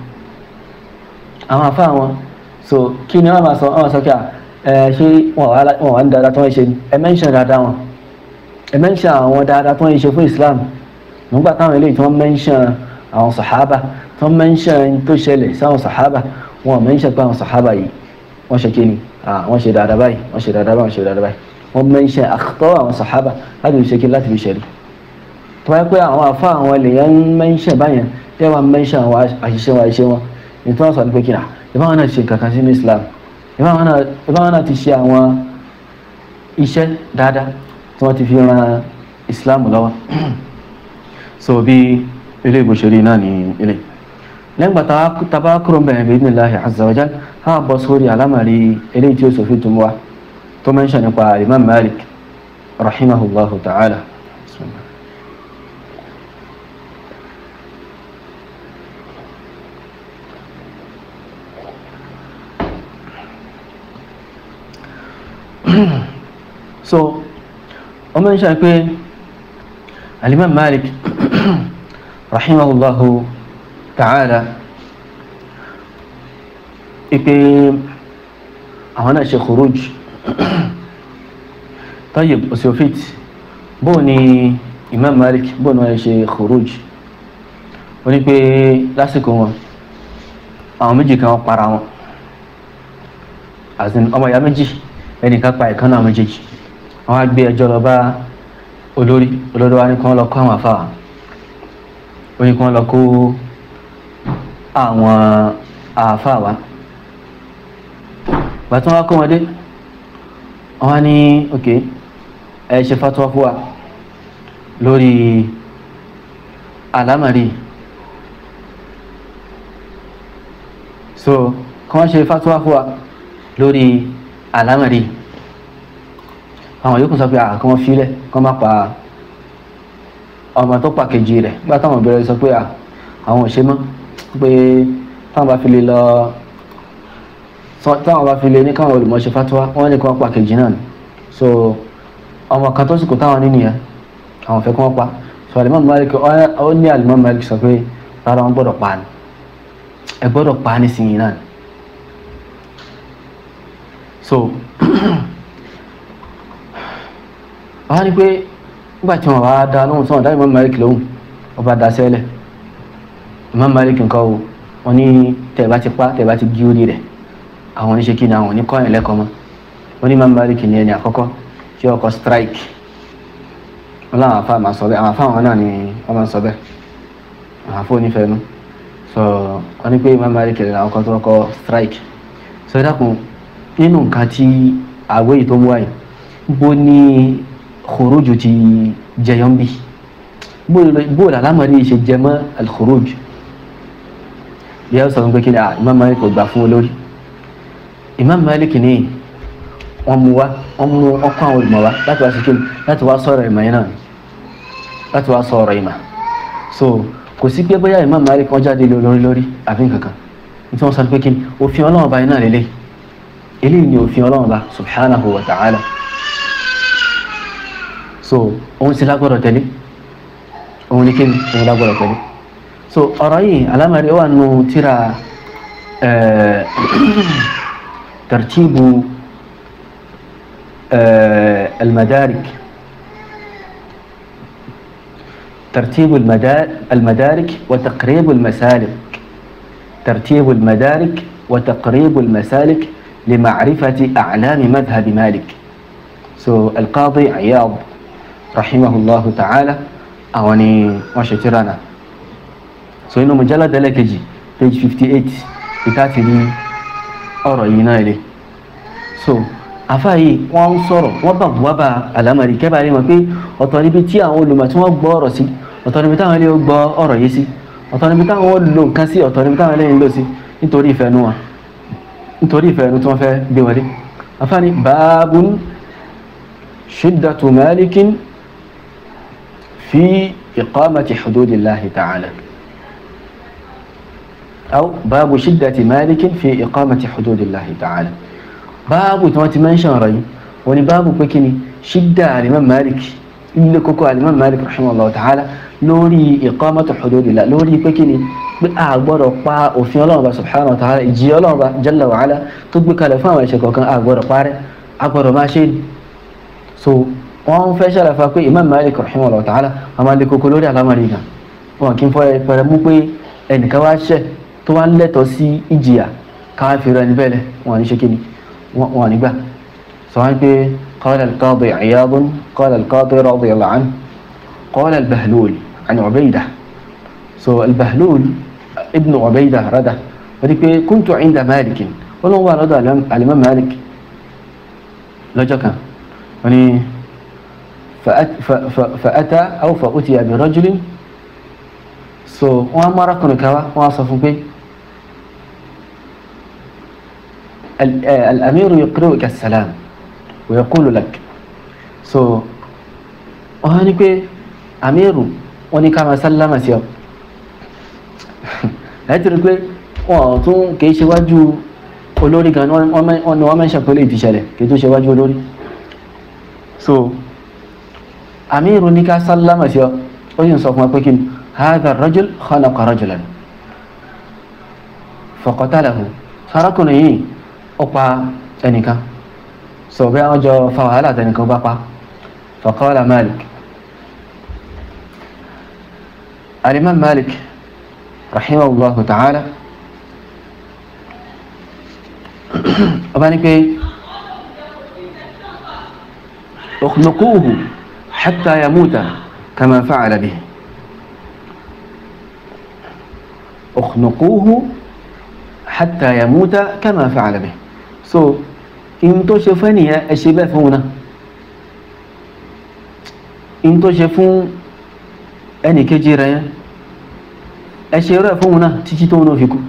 àwọn àfa wọn so kí ni wọ́n máa sọ wọ́n sọ kí ẹ ṣé wọ́n wà ní dáadáa tó ń ṣe ẹ mẹ́ńṣẹ̀ dáadáa wọn ẹ mẹ́ńṣẹ̀ àwọn dáadáa tó ń ṣe fún Islam nígbà táwọn eléyìí tí wọ́n mẹ́ńṣẹ̀ àwọn sàhábà tí wọ́n mẹ́ńṣẹ̀ tó ṣẹlẹ̀ sáwọn sàhábà wọn mẹ́ńṣẹ̀ pé àwọn sàhábà yìí wọ́n ṣe kí ni wọ́n ṣe dáadáa báyìí wọ́n ṣe dáadáa báyìí wọ́n ṣe dáadáa báyìí wọ́n mẹ́ńṣẹ̀ àkọ́tọ́ àwọn sàhábà láti fi ṣe kí láti fi ṣẹlẹ̀ tó wáyé pé àwọn àfa àwọn ènìyàn ń mẹ́ńṣẹ̀ báyẹn tí wọ́n mẹ́ńṣẹ̀ àwọn àṣìṣe wọn àṣìṣe wọn ní tí wọ́n sọ ní pé kíra ìbáwọn náà ti ṣe kankan sínú Islam ìbáwọn náà ti ṣe àwọn iṣẹ́ dáadáa tí wọ́n ti fi ran Islam lọ́wọ́ so bí ilé ìgbòsèré náà ní ilé lẹ́gbà tàbá kúrò bẹ̀rẹ̀ bí idhnillahi azza wa jal ha bọ́ sórí alámàrí ilé tí ó sọ fi tún wá tó mẹ́ńṣẹ̀ nípa Imam Malik rahimahullahu ta'ala so ọmọ ìṣe pé alimam malik rahimahullahu ta'ala ipe àwọn náà ṣe khuruj tayyib osiofit bó ni imam malik bó ni wọ́n ṣe khuruj ó ní pé lásìkò wọn àwọn méjì kan para wọn àti ọmọ ìyá méjì ẹnìkan pa ìkan náà méjèèjì wọn á gbé ẹjọ́ lọ bá olórí olórí wa ní kí wọn lọ kó àwọn afáwà ó ní kí wọn lọ kó àwọn àfáwà gbàtí wọn wá kó wọn dé wọn á ní ok ẹ ṣe fatuwa fún wa lórí àlámàrí so kí wọn ṣe fatuwa fún wa lórí àlámàrí àwọn yòókù sọ pé àkọ́ wọn filẹ̀ kọ́ má pa ọmọ tó pa kejì rẹ̀ nígbà táwọn bẹ̀rẹ̀ sọ pé àwọn ò ṣe mọ́ pé táwọn bá fi lè lọ táwọn bá fi lé ní káwọn olùmọ̀ọ́ṣe fatuwa wọ́n ní kí wọ́n pa kejì náà ni so ọmọ kan tó sì kó táwọn ní nìyẹn àwọn fẹ́ kí wọ́n pa so alimami malik ó ní alimami malik sọ pé rárá wọn gbọ́dọ̀ pa ni ẹ gbọ́dọ̀ pa ní sinyin náà ni so wọ́n ní pé nígbà tí wọ́n bá dá lóhùn tí wọ́n dá imam malik lóhùn wọ́n bá dá sẹ́lẹ̀ imam malik nǹkan o wọ́n ní tẹ̀ bá ti pa tẹ̀ bá ti gí orí rẹ̀ àwọn oníṣe kí ni àwọn oníkọ́yìn lẹ́kọ̀ọ́ mọ́ wọ́n ní imam malik ní ẹni àkọ́kọ́ tí ọkọ̀ strike wọ́n láwọn afá máa sọ bẹ́ẹ̀ àwọn afá wọn náà ni wọ́n máa sọ bẹ́ẹ̀ àwọn afá onífẹ̀ẹ́nu so wọ́n ní pé imam malik ní àwọn kan tó kọ́ strike so ẹ dákun nínú nǹkan tí àwọ̀ yìí tó mú wáyé bó ní khuruju ti jẹyọ ń bí bó làlámọ̀rí ṣe jẹ mọ́ al-khuruj bí a sọ pé kí ni imam malik kò gbà fún olórí imam malik ní wọ́n mú wá wọ́n mú ọkọ̀ àwọn olùmọ̀ wá láti wá síkìlì láti wá sọ̀rọ̀ ìmọ̀ yẹn náà láti wá sọ̀rọ̀ ìmọ̀ so kò sí pé bóyá imam malik wọ́n jáde lórí lórí àbí nǹkankan nítorí wọ́n sọ pé kí ni òfin ọlọ́run bá yẹn náà lélẹ̀ eléyìí ni òfin ọlọ́run bá subhanahu wa ta'ala so òun sì lágbọ́dọ̀ tẹ̀lé òun ní kí ni òun lágbọ́dọ̀ tẹ̀lé so ọ̀rọ̀ yìí alámàrí wà nù tíra tartibu المدارك ترتيب المدارك وتقريب المسالك ترتيب المدارك وتقريب المسالك لمعرفة أعلام مذهب مالك so القاضي عياض رحمه الله تعالى أواني وشترنا so إنه مجلد لكجي page 58 بتاعتي دي أرأينا إليه so àfa yìí wọ́n ń sọ̀rọ̀ wọ́n bá wá bá àlámàrí kẹ́bàá rí wọn pé ọ̀tọ̀ níbi tí àwọn olùmọ̀ tí wọ́n gbọ́ ọ̀rọ̀ sí ọ̀tọ̀ níbi táwọn ilé gbọ́ ọ̀rọ̀ yìí sí ọ̀tọ̀ níbi táwọn lò nǹkan sí ọ̀tọ̀ níbi táwọn ilé ń lò sí nítorí ìfẹ́ nu wọn nítorí ìfẹ́ nu tí wọ́n fẹ́ gbé wọlé àfa ni báàbùn shiddatu malikin fi iqamati hududillahi ta'ala aw báàbù shiddati malikin fi iqamati hududillahi ta'ala báàbù tí wọ́n ti mẹ́ńṣàn ọ̀rọ̀ yìí wọ́n ní báàbù pé kí ni ṣídà alimam malik ilé kókó alimam malik rahimahullah ta'ala lórí iqamatu hududillah lórí pé kí ni pé a gbọ́dọ̀ pa òfin ọlọ́run bá subhanahu wa ta'ala ìjì ọlọ́run bá jalla wa ala tó gbé kalẹ̀ fún àwọn ẹ̀ṣẹ̀ kọ̀ọ̀kan a gbọ́dọ̀ parẹ́ a gbọ́dọ̀ máa ṣe so wọ́n fẹ́ ṣàlàfà pé imam malik rahimahullah ta'ala a máa lè kókó lórí alámọ̀rí gan wọn kì í fọ ẹpẹrẹ mú pé ẹnìkan wá ṣẹ̀ tó wá ń lẹ́tọ̀ọ́ sí ìjìyà káwá fi rẹ níbẹ̀ lẹ̀ wọn ní ṣe kí ni ونبه صحيح قال القاضي عياض قال القاضي رضي الله عنه قال البهلول عن عبيدة سو البهلول ابن عبيدة رده وديك كنت عند مالك ولو هو رضى الإمام مالك لجكا يعني فأت فأتى أو فأتي برجل سو وأمر كن كوا وصف به الأمير يقرئك السلام ويقول لك so wọ́n ní pé amiru wọ́n ní ká máa sálámà sí ọ láti rí pé wọ́n tún kìí ṣe wájú olórí gan wọ́n ni wọ́n mẹ́ṣẹ̀ pé lè ti ṣẹlẹ̀ kìí tún ṣe wájú olórí so amiru ní ká sálámà sí ọ ó sì ń sọ fún wa pé kí ni hadha rajul khalaqa rajulan faqatalahu sarakùnrin yìí ó pa ẹnìkan sọ bí àwọn jọ fa wàhálà tẹnìkan bá pa faqala malik alimam malik rahimahullahu ta'ala ọba ní pé ukhnuquhu hatta yamuta kama fa'ala bihi ukhnuquhu hatta yamuta kama fa'ala bihi so in tó ṣe fún ènìyàn ẹ ṣe bẹ́ẹ̀ fún wọn náà in tó ṣe fún ẹnì kejì rẹ̀ yẹn ẹ ṣe rẹ̀ fún wọn náà títí tó wọn fi kú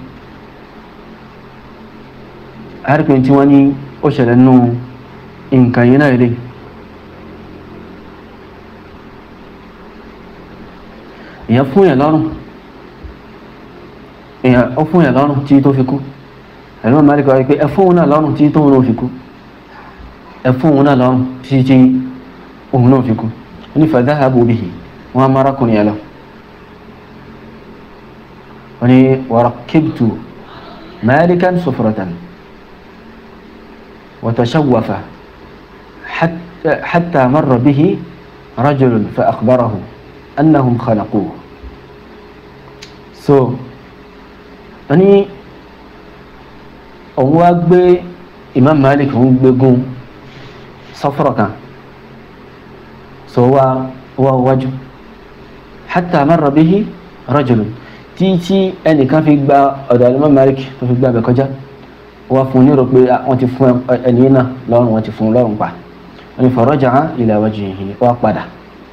àríkùn tí wọ́n ní ó ṣẹlẹ̀ nù nǹkan yìí náà ilé èèyàn fún yẹn lọ́rùn èèyàn ó fún yẹn lọ́rùn títí tó fi kú Imam Malik wá pé ẹ fún òun náà lọ́rùn tí tóun náà fi kú ẹ fún òun náà lọ́rùn tí tí òun náà fi kú ó ní fadhahabu bihi wọn á márakùnrin yẹn lọ ó ní wa rakkibtu Malikan sufratan wa tashawwafa hatta hatta marra bihi rajulun fa akhbarahu annahum khalaquhu so ó ní òun wá gbé Imam Malik òun gbé gun sọfọrọ kan so wá wá wájú hatta marra bihi rajulun títí ẹnìkan fi gba ọ̀dọ̀ Imam Malik tó fi gba abẹ kọjá wá fún un nírò pé wọ́n ti fún ẹni náà lọ́rùn wọ́n ti fún un lọ́rùn pa wọ́n ní faraja'a ila wajhihi wá padà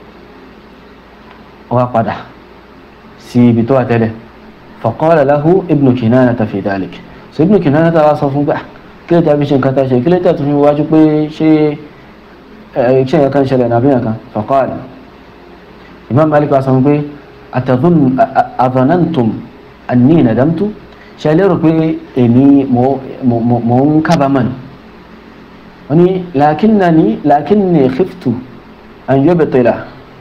wá padà sí ibi tó wà tẹ́lẹ̀ faqala lahu Ibn Kinanata fi dhalik so Ibn Kinanata wá sọ fún gbà kí ló tàbí ṣe nǹkan tá a ṣe kí ló tàbí fi wájú pé ṣé ṣé nǹkan kan ṣẹlẹ̀ nàbí nǹkan faqala Imam Malik wá sọ fún pé adhanantum anni nadamtu ṣe lérò pé èmi mò ń kábàámọ̀ ni wọ́n ní lakinnani lakinni khiftu an yubtila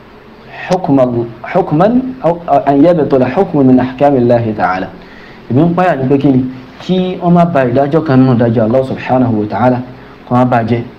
hukman an yubtila hukman min ahkamillahi ta'ala èmi ń páyà ní pé kí ni kí wọ́n má ba ìdájọ́ kan nínú ìdájọ́ Allah subhanahu wa ta'ala kó má ba jẹ́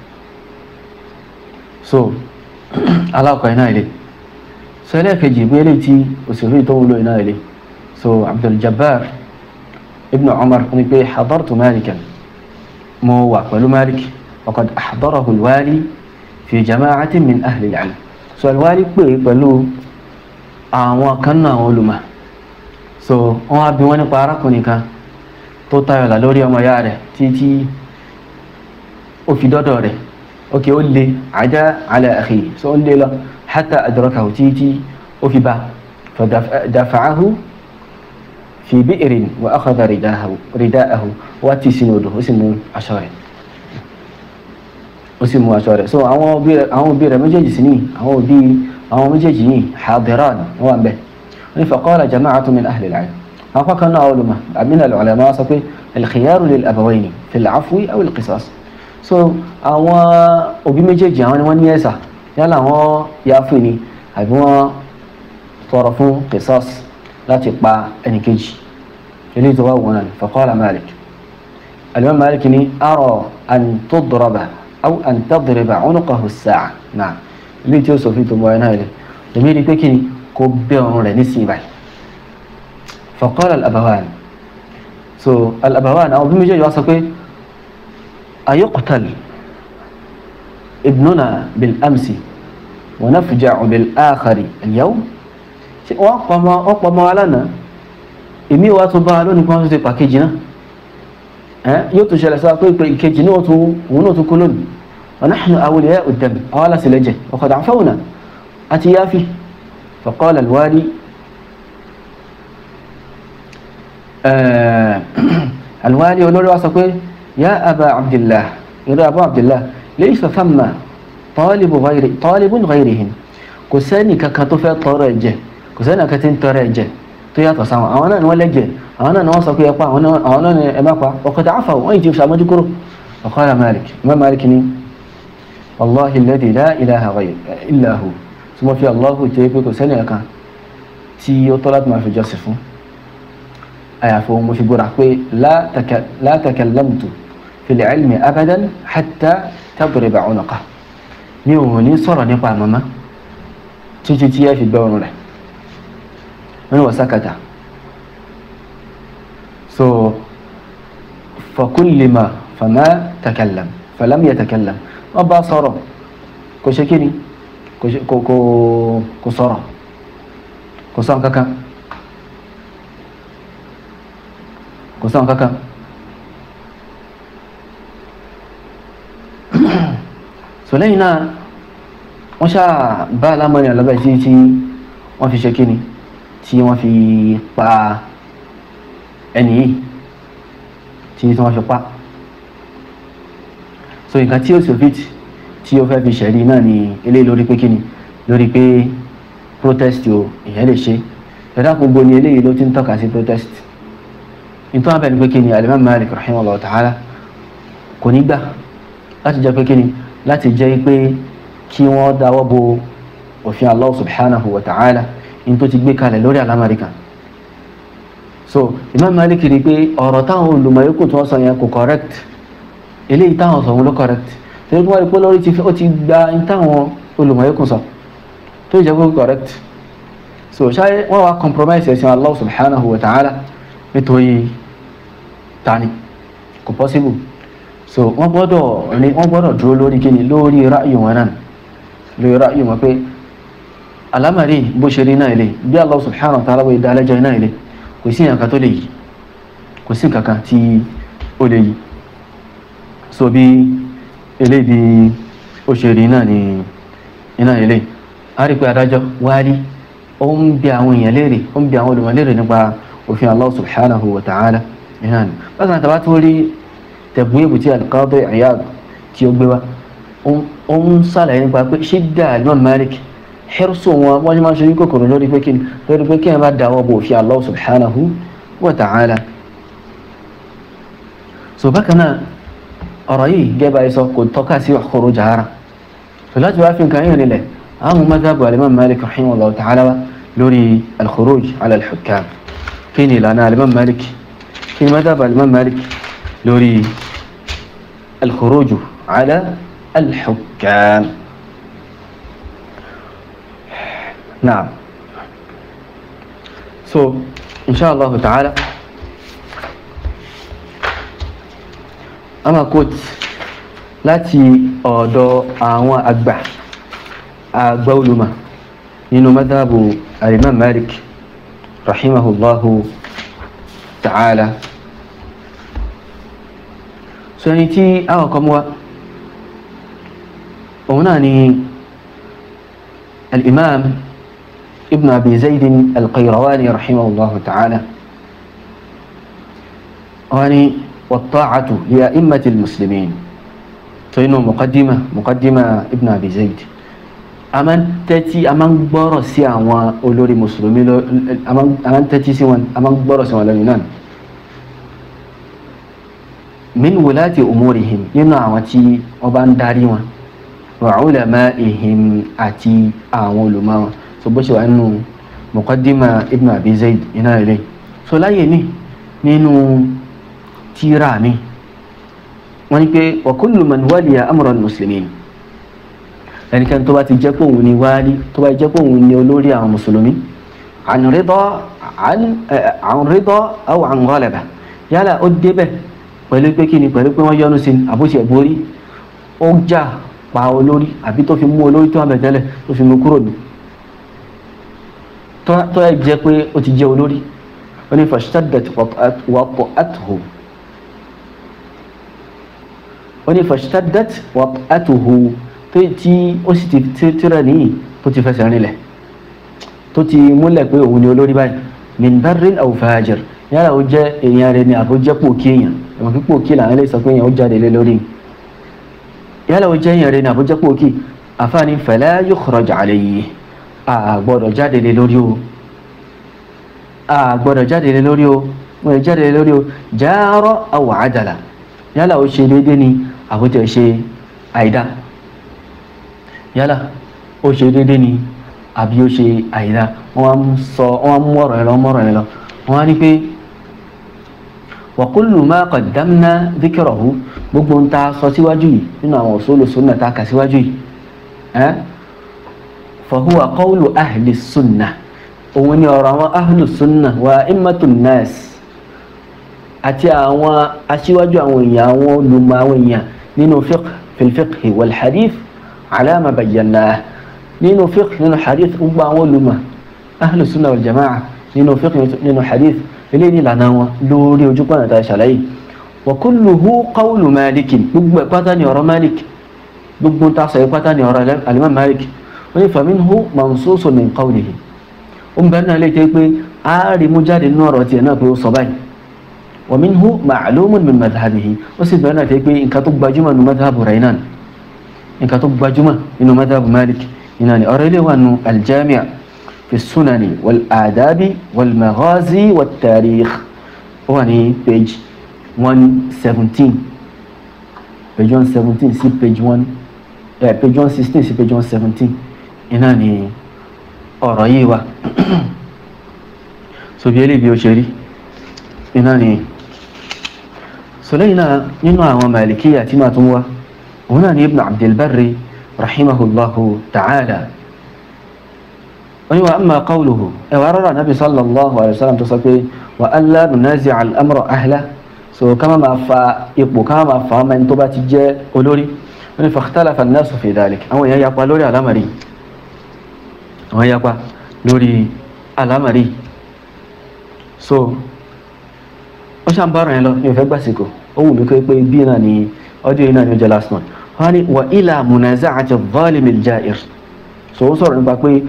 so alákọ̀ọ́ iná ilé so ẹlẹ́ẹ̀kejì bí eléyìí tí òṣèré tó ń lo iná ilé so Abdul Jabbar ibn Umar ní pé hadartu Malikan mo wà pẹ̀lú Malik وقد أحضره الوالي في جماعة من أهل العلم so الوالي pè pẹ̀lú àwọn kan náà àwọn olùmọ̀ so wọ́n á bi wọ́n nípa arákùnrin kan tó tayọ̀ là lórí ọmọ ya rẹ̀ títí ó fi dọ́dọ̀ rẹ̀ ok ó lé àjá ala akhi so ó lé lọ hatta adrakahu títí ó fi bá fadafa'ahu fi bi'rin wa akhadha rida'ahu wá tì sínú odò ó sì mú aṣọ rẹ̀ ó sì mú aṣọ rẹ̀ so àwọn òbí rẹ̀ àwọn òbí rẹ̀ méjèèjì sí ní àwọn òbí àwọn méjèèjì yìí hadiran wọ́n wà ń bẹ̀ wọ́n ní faqala jama'atu min ahli al-'ilm àwọn apá kan náà olùmọ̀ àmìnà al-ulama sọ pé al-khiyaru lil-abawayni fi al-'afwi aw al-qisas so àwọn òbí méjèèjì àwọn ni wọ́n ní ẹ̀sà yálà wọ́n yáfù ni àbí wọ́n tọrọ fún qisas láti pa ẹnìkejì eléyìí tó wà wọn náà faqala Malik al-imam Malik ni ara an tudraba أو أن تضرب عنقه الساعة نعم اللي توصف في تبوين هاي لميري بكني كبيرون لنسي باي فقال الأبوان so الأبوان أو بمجي يوصف أيقتل ابننا بالأمس ونفجع بالآخر اليوم ọ̀pọ̀ mọ́ alánà èmi wá tó bá a lónìí kan tó ti pàkejì náà yóò tún ṣẹlẹ̀ sọ pé ìkejì náà tún òun náà tún kú lónìí ونحن أولياء الدم أولا سلجة وقد عفونا أتي يافي فقال الوالي آه الوالي ولولي واسقه يا أبا عبد الله يا أبا عبد الله ليس ثم طالب غير طالب غيرهم كساني ككتوفة طرجة كساني كتين طرجة tó yàtọ̀ sáwọn àwọn náà ni wọ́n lẹ́jẹ̀ àwọn náà ni wọ́n sọ pé ẹpa àwọn náà ni ẹ má pa ọkọ̀ tí a fà wọ́n yìí ti ṣàmójú kúrò ọ̀kọ́lá Malik Imam Malik ni wallahi alladhi la ilaha illa hu tí wọ́n fi Allahu tẹ́ pé kò sẹ́ni ẹ̀kan tí ó tọ́ láti máa fi jọ́sìn fún àyàfi ohun mo fi gbọ́ra pé la takallamtu fil ilmi abadan hatta tadriba unuqa mi ò ní sọ̀rọ̀ nípa màmá títí tí ẹ fi gbẹ́ ọrùn rẹ̀ من وسكت so فكل ما فما تكلم فلم يتكلم ọba sọ̀rọ̀ kò ṣe kíni kò sọ̀rọ̀ kò sọ kankan kò sọ kankan so lẹ́yìn náà wọ́n ṣáà bá alámọ̀rin àlọ́bẹ̀ tí tí wọ́n fi ṣe kíni tí wọ́n fi pa ẹni yìí tí wọ́n fi pa so nǹkan tí ó soviet tí ó fẹ́ fi ṣẹ̀rí náà ni eléyìí lórí pé kíni lórí pé protest o ìyẹn lè ṣe ẹ̀dá gbogbo ni eléyìí ló ti ń tọ́ka sí protest nítorí wọn bẹ̀ ní pé kí ni alimami malik rahimahullah ta'ala kò ní gbà láti jẹ́ pé kí ni láti jẹ́ pé kí wọ́n dáwọ́ bo òfin allah subhanahu wa ta'ala ní tó ti gbé kalẹ̀ lórí alamari kan so imam malik rí i pé ọ̀rọ̀ táwọn olùmọ̀yókù tí wọ́n sọ yẹn kò correct eléyìí táwọn sọ wọn ló correct torí wọ́n rí i pé lórí ti ó ti gba ní táwọn olùmọ̀yókù sọ tó jẹ́ pé correct so ṣáyé wọ́n wá compromise ẹ̀sìn allah subhanahu wa ta'ala nítorí tani kò possible so wọ́n gbọ́dọ̀ ní wọ́n gbọ́dọ̀ dúró lórí kíni lórí ráàyè wọn náà lórí ráàyè wọn pé alámàrí bó ṣe rí náà ilé bí allah subhanahu wa ta'ala bó dá lẹ́jọ́ náà ilé kò sí nǹkan tó lè yí kò sí nǹkan kan tí ó lè yí so bí ilé bí ó ṣe rí náà ní iná ilé a rí pé adájọ́ wárí ó ń bi àwọn èèyàn léèrè ó ń bi àwọn olùmọ̀ léèrè nípa òfin allah subhanahu wa ta'ala iná ni bákan náà tàbá tó rí tẹ̀bùn èbùtí al-Qadi Iyad tí ó gbé wá ó ń sàlàyé nípa pé ṣídà Imam Malik xirsu wọn wọ́n máa ń ṣe kòkòrò lórí pé kí lórí pé kí ẹ bá dáwọ́ bò fi Allah subhanahu wa ta'ala so bákan náà ọ̀rọ̀ yìí gẹ́bà yìí sọ kò tọ́ka sí khuruj jahara so láti wá fi nǹkan yìí nílẹ̀ àwọn madhhabu al-Imam Malik rahimahullah ta'ala wa lórí al-khuruj ala al-hukam kí ni ìlànà al-Imam Malik kí ni madhhabu al-Imam Malik lórí al-khuruj ala al-hukam نعم so إن شاء الله تعالى أما كنت láti ọ̀dọ̀ àwọn àgbà àgbà olùmọ̀ nínú madhabu alimam malik rahimahullahu ta'ala so ẹni tí àwọn kan mú wa òun náà ni الإمام ابن أبي زيد القيرواني رحمه الله تعالى واني والطاعة لأئمة المسلمين فإنه مقدمة مقدمة ابن أبي زيد أمن تأتي أمن برسي عن أولوري مسلمين أمن أمن تأتي سوان أمن برسي عن اليونان من ولاة أمورهم ينعوتي وبان داريوان wa ulama'ihim àti àwọn olùmọ̀ wọn so bó ṣe wà nínú muqaddima ibn abi zayd iná ilé so láyé mi nínú tíra mi wọ́n ní pé wa kullu man waliya amra al-muslimin ẹnikẹ́ni tó bá ti jẹ́ pé òun ni wálí tó bá jẹ́ pé òun ni olórí àwọn mùsùlùmí an rida an rida aw an ghalaba yálà ó débẹ̀ pẹ̀lú pé kí ni pẹ̀lú pé wọ́n yọ́nú sí àbúṣe borí ó jà pa olórí àbí tó fi mú olórí tó wà bẹ̀ tẹ́lẹ̀ tó fi mú kúrò ní tó ẹ jẹ́ pé ó ti jẹ́ olórí ó ní fashtaddat wat'atuhu ó ní fashtaddat wat'atuhu tó tí ó sì ti tírẹ̀ níyì tó ti fẹsẹ̀ rinlẹ̀ tó ti múlẹ̀ pé òun ni olórí báyìí min barrin aw fajir yálà ó jẹ́ èèyàn rẹ̀ ni àbó jẹ́ pòkí èèyàn ẹ̀wọ̀n kí pòkí làwọn ilé sọ pé èèyàn ó jáde lé lórí yálà ó jẹ́ èèyàn rẹ̀ ní àbújá pòkì àfáàní fala yukhraj alayhi a gbọ́dọ̀ jáde lé lórí o a gbọ́dọ̀ jáde lé lórí o wọ́n lè jáde lé lórí o jara aw adala yálà ó ṣe déédé ni àbújá ṣe àìdá yálà ó ṣe déédé ni àbí ó ṣe àìdá wọ́n sọ wọ́n mú ọ̀rọ̀ ẹ̀ lọ mọ́rọ̀ ẹ̀ lọ wọ́n á ní pé wa kullu ma qaddamna dhikrahu gbogbo ń ta sọ síwájú yìí nínú àwọn usulu sunna ta kà síwájú yìí ẹ́ fa huwa qawlu ahli sunna òun ni ọ̀rọ̀ àwọn ahli sunna wa immatun nas àti àwọn aṣíwájú àwọn èèyàn àwọn olùmọ̀ àwọn èèyàn nínú fiqh fil fiqh wal hadith ala ma bayyana nínú fiqh nínú hadith gbogbo àwọn olùmọ̀ ahli sunna wal jama'a nínú fiqh nínú hadith eléyìí ìlànà wọn lórí ojú pọ̀nà tá a ṣàlàyé wa kulluhu qawlu malik gbogbo pátá ni ọ̀rọ̀ malik gbogbo ta sọ pátá ni ọ̀rọ̀ alimam malik wọ́n ní faminhu mansusun min qawlihi ó ń bẹ̀rẹ̀ náà lè jẹ́ pé a rí mú jáde nínú ọ̀rọ̀ tiẹ̀ náà pé ó sọ báyìí wa minhu ma'lumun min madhhabihi ó sì bẹ̀rẹ̀ náà jẹ́ pé nǹkan tó gbajúmọ̀ nínú madhhabu rẹ̀ náà nǹkan tó gbajúmọ̀ nínú madhhabu malik iná ni ọ̀rọ̀ ilé wà nù aljami' في السنن والآداب والمغازي والتاريخ ó wà ní page one seventeen page one seventeen sí page one eh, page one sixteen sí page one seventeen iná ni ọ̀rọ̀ yìí wà so bí eléyìí bí ó ṣe rí iná ni so lẹ́yìn náà nínú àwọn màlìkíyà tí màá tún wá òun náà ni ibn abdulbarri rahimahullahu ta'ala wani wa amma qawluhu e wa rara nabi sallallahu alaihi wasallam tó sọ pé wa alla nunazi al amra ahla so kama ma fa ipò kama ma fa man tó bá ti jẹ́ olórí wani fa ikhtalafa an-nas fi dhalik àwọn èèyàn yapa lórí alamari àwọn yapa lórí alamari so ó ṣàn bá rìn lọ ní òfẹ́ gbàsìkò ó wù mí pé pé bí náà ni ọdún yìí náà ni ó jẹ́ last month wọ́n ní wa ila munaza'ati adh-dhalim al-ja'ir so ó sọ̀rọ̀ nípa pé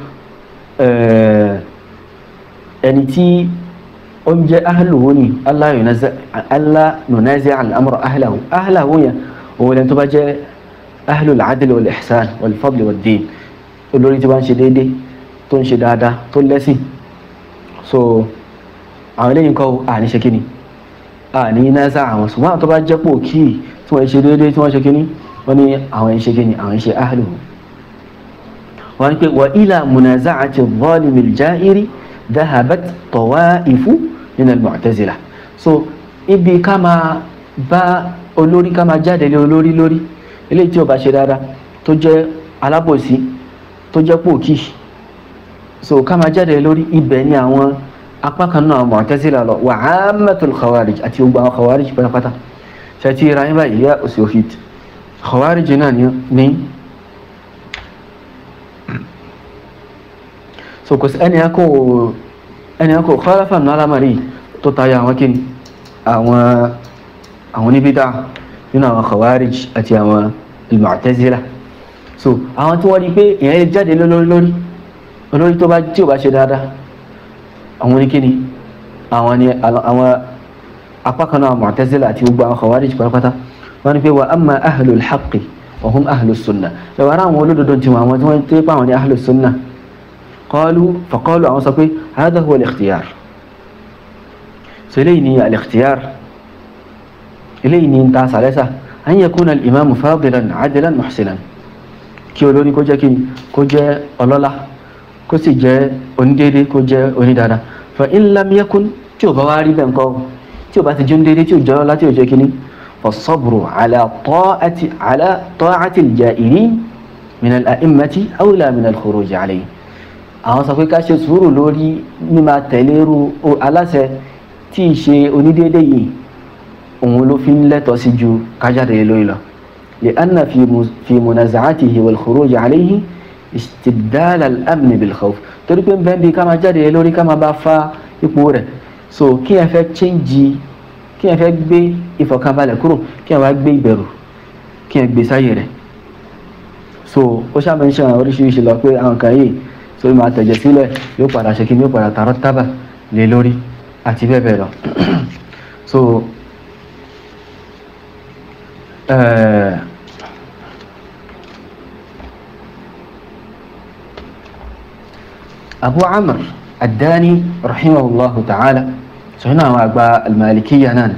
ẹni tí ó ń jẹ́ ahluhu ni allah nunazi' al-amra ahlahu ahlahu yẹn òun lẹ́ni tó bá jẹ́ ahlul adl wal ihsan wal fadl wad din olórí tí wọ́n ń ṣe déédéé tó ń ṣe dáadáa tó lẹ́sìn so àwọn eléyìí kọ́ àní ṣe kíni àní náza àwọn ṣùgbọ́n àwọn tó bá jẹ́ pò kí tí wọ́n ṣe déédéé tí wọ́n ṣe kíni wọ́n ní àwọn ṣe kíni àwọn ṣe ahluhu wọ́n pé wa ila munaza'ati adh-dhalim al-ja'iri dhahabat tawa'ifu min al-mu'tazila so ibi ká máa bá olórí ká máa jáde lé olórí lórí eléyìí tí ó bá ṣe dáadáa tó jẹ́ alábòsí tó jẹ́ pòkì so ká máa jáde lórí ibẹ̀ ni àwọn apá kan náà mu'tazila lọ wa 'ammatul khawarij àti gbogbo àwọn khawarij pátápátá ṣe ti ra yín báyìí yá òsì òfìt khawarij náà ní so kò sí ẹni akọ ẹni akọ khalafa nínú alámàrí tó tayọ àwọn kí àwọn àwọn oníbídà nínú àwọn khawarij àti àwọn al-mu'tazila so àwọn tí wọ́n di pé èèyàn lè jáde lórí lórí olórí tó bá tí ò bá ṣe dáadáa àwọn oníkíni àwọn ni àwọn apá kan náà mu'tazila àti gbogbo àwọn khawarij pátápátá wọ́n ní pé wa amma ahlul haqqi wa hum ahlus sunnah ẹ̀wọ̀n ara àwọn olódodo tiwọn àwọn tí wọ́n tẹ́ pa àwọn ní ahlus sunnah قالوا فقالوا عن صفي هذا هو الاختيار سليني الاختيار إليني انت سالسة أن يكون الإمام فاضلا عدلا محسنا kí olórí kó jẹ́ kí kó jẹ́ ọlọ́lá kó sì jẹ́ onídéédé kó jẹ́ onídàáda fa in lam yakun tí ò bá wá rí bẹ́ẹ̀ ńkọ́ tí ò bá ti jẹ́ onídéédé tí ò jẹ́ ọlọ́lá tí ò jẹ́ kíní fasabru ala ta'ati ala ta'ati al-ja'irin min al-a'immati awla min al-khuruj alayhi àwọn sọ pé ká ṣe sùúrù lórí mímá tẹ̀léru aláṣẹ tí ì ṣe onídéédé yìí òun ló fi ń lẹ́tọ̀ọ́ sí ju kájáde lórí lọ lè anna fi munaza'atihi wal khuruj alayhi istibdal al-amn bil khawf torí pé bẹ́ẹ̀ bí ká máa jáde lórí ká máa bá fa ipò rẹ̀ so kí ẹ fẹ́ change kí ẹ fẹ́ gbé ìfọ̀kànbalẹ̀ kúrò kí ẹ wá gbé ìbẹ̀rù kí ẹ gbé sáyè rẹ̀ so ó ṣàmẹ́ńṣẹ́ oríṣiríṣi lọ pé àwọn kan yìí sórí máa tẹ̀jẹ̀ sílẹ̀ yóò padà ṣe kí ni yóò padà tààrọ́ tábà lé lórí àti bẹ́ẹ̀ bẹ́ẹ̀ lọ so abu amr ad-dani rahimahullahu ta'ala sọ̀rọ̀ àwọn àgbà al-malikiyya náà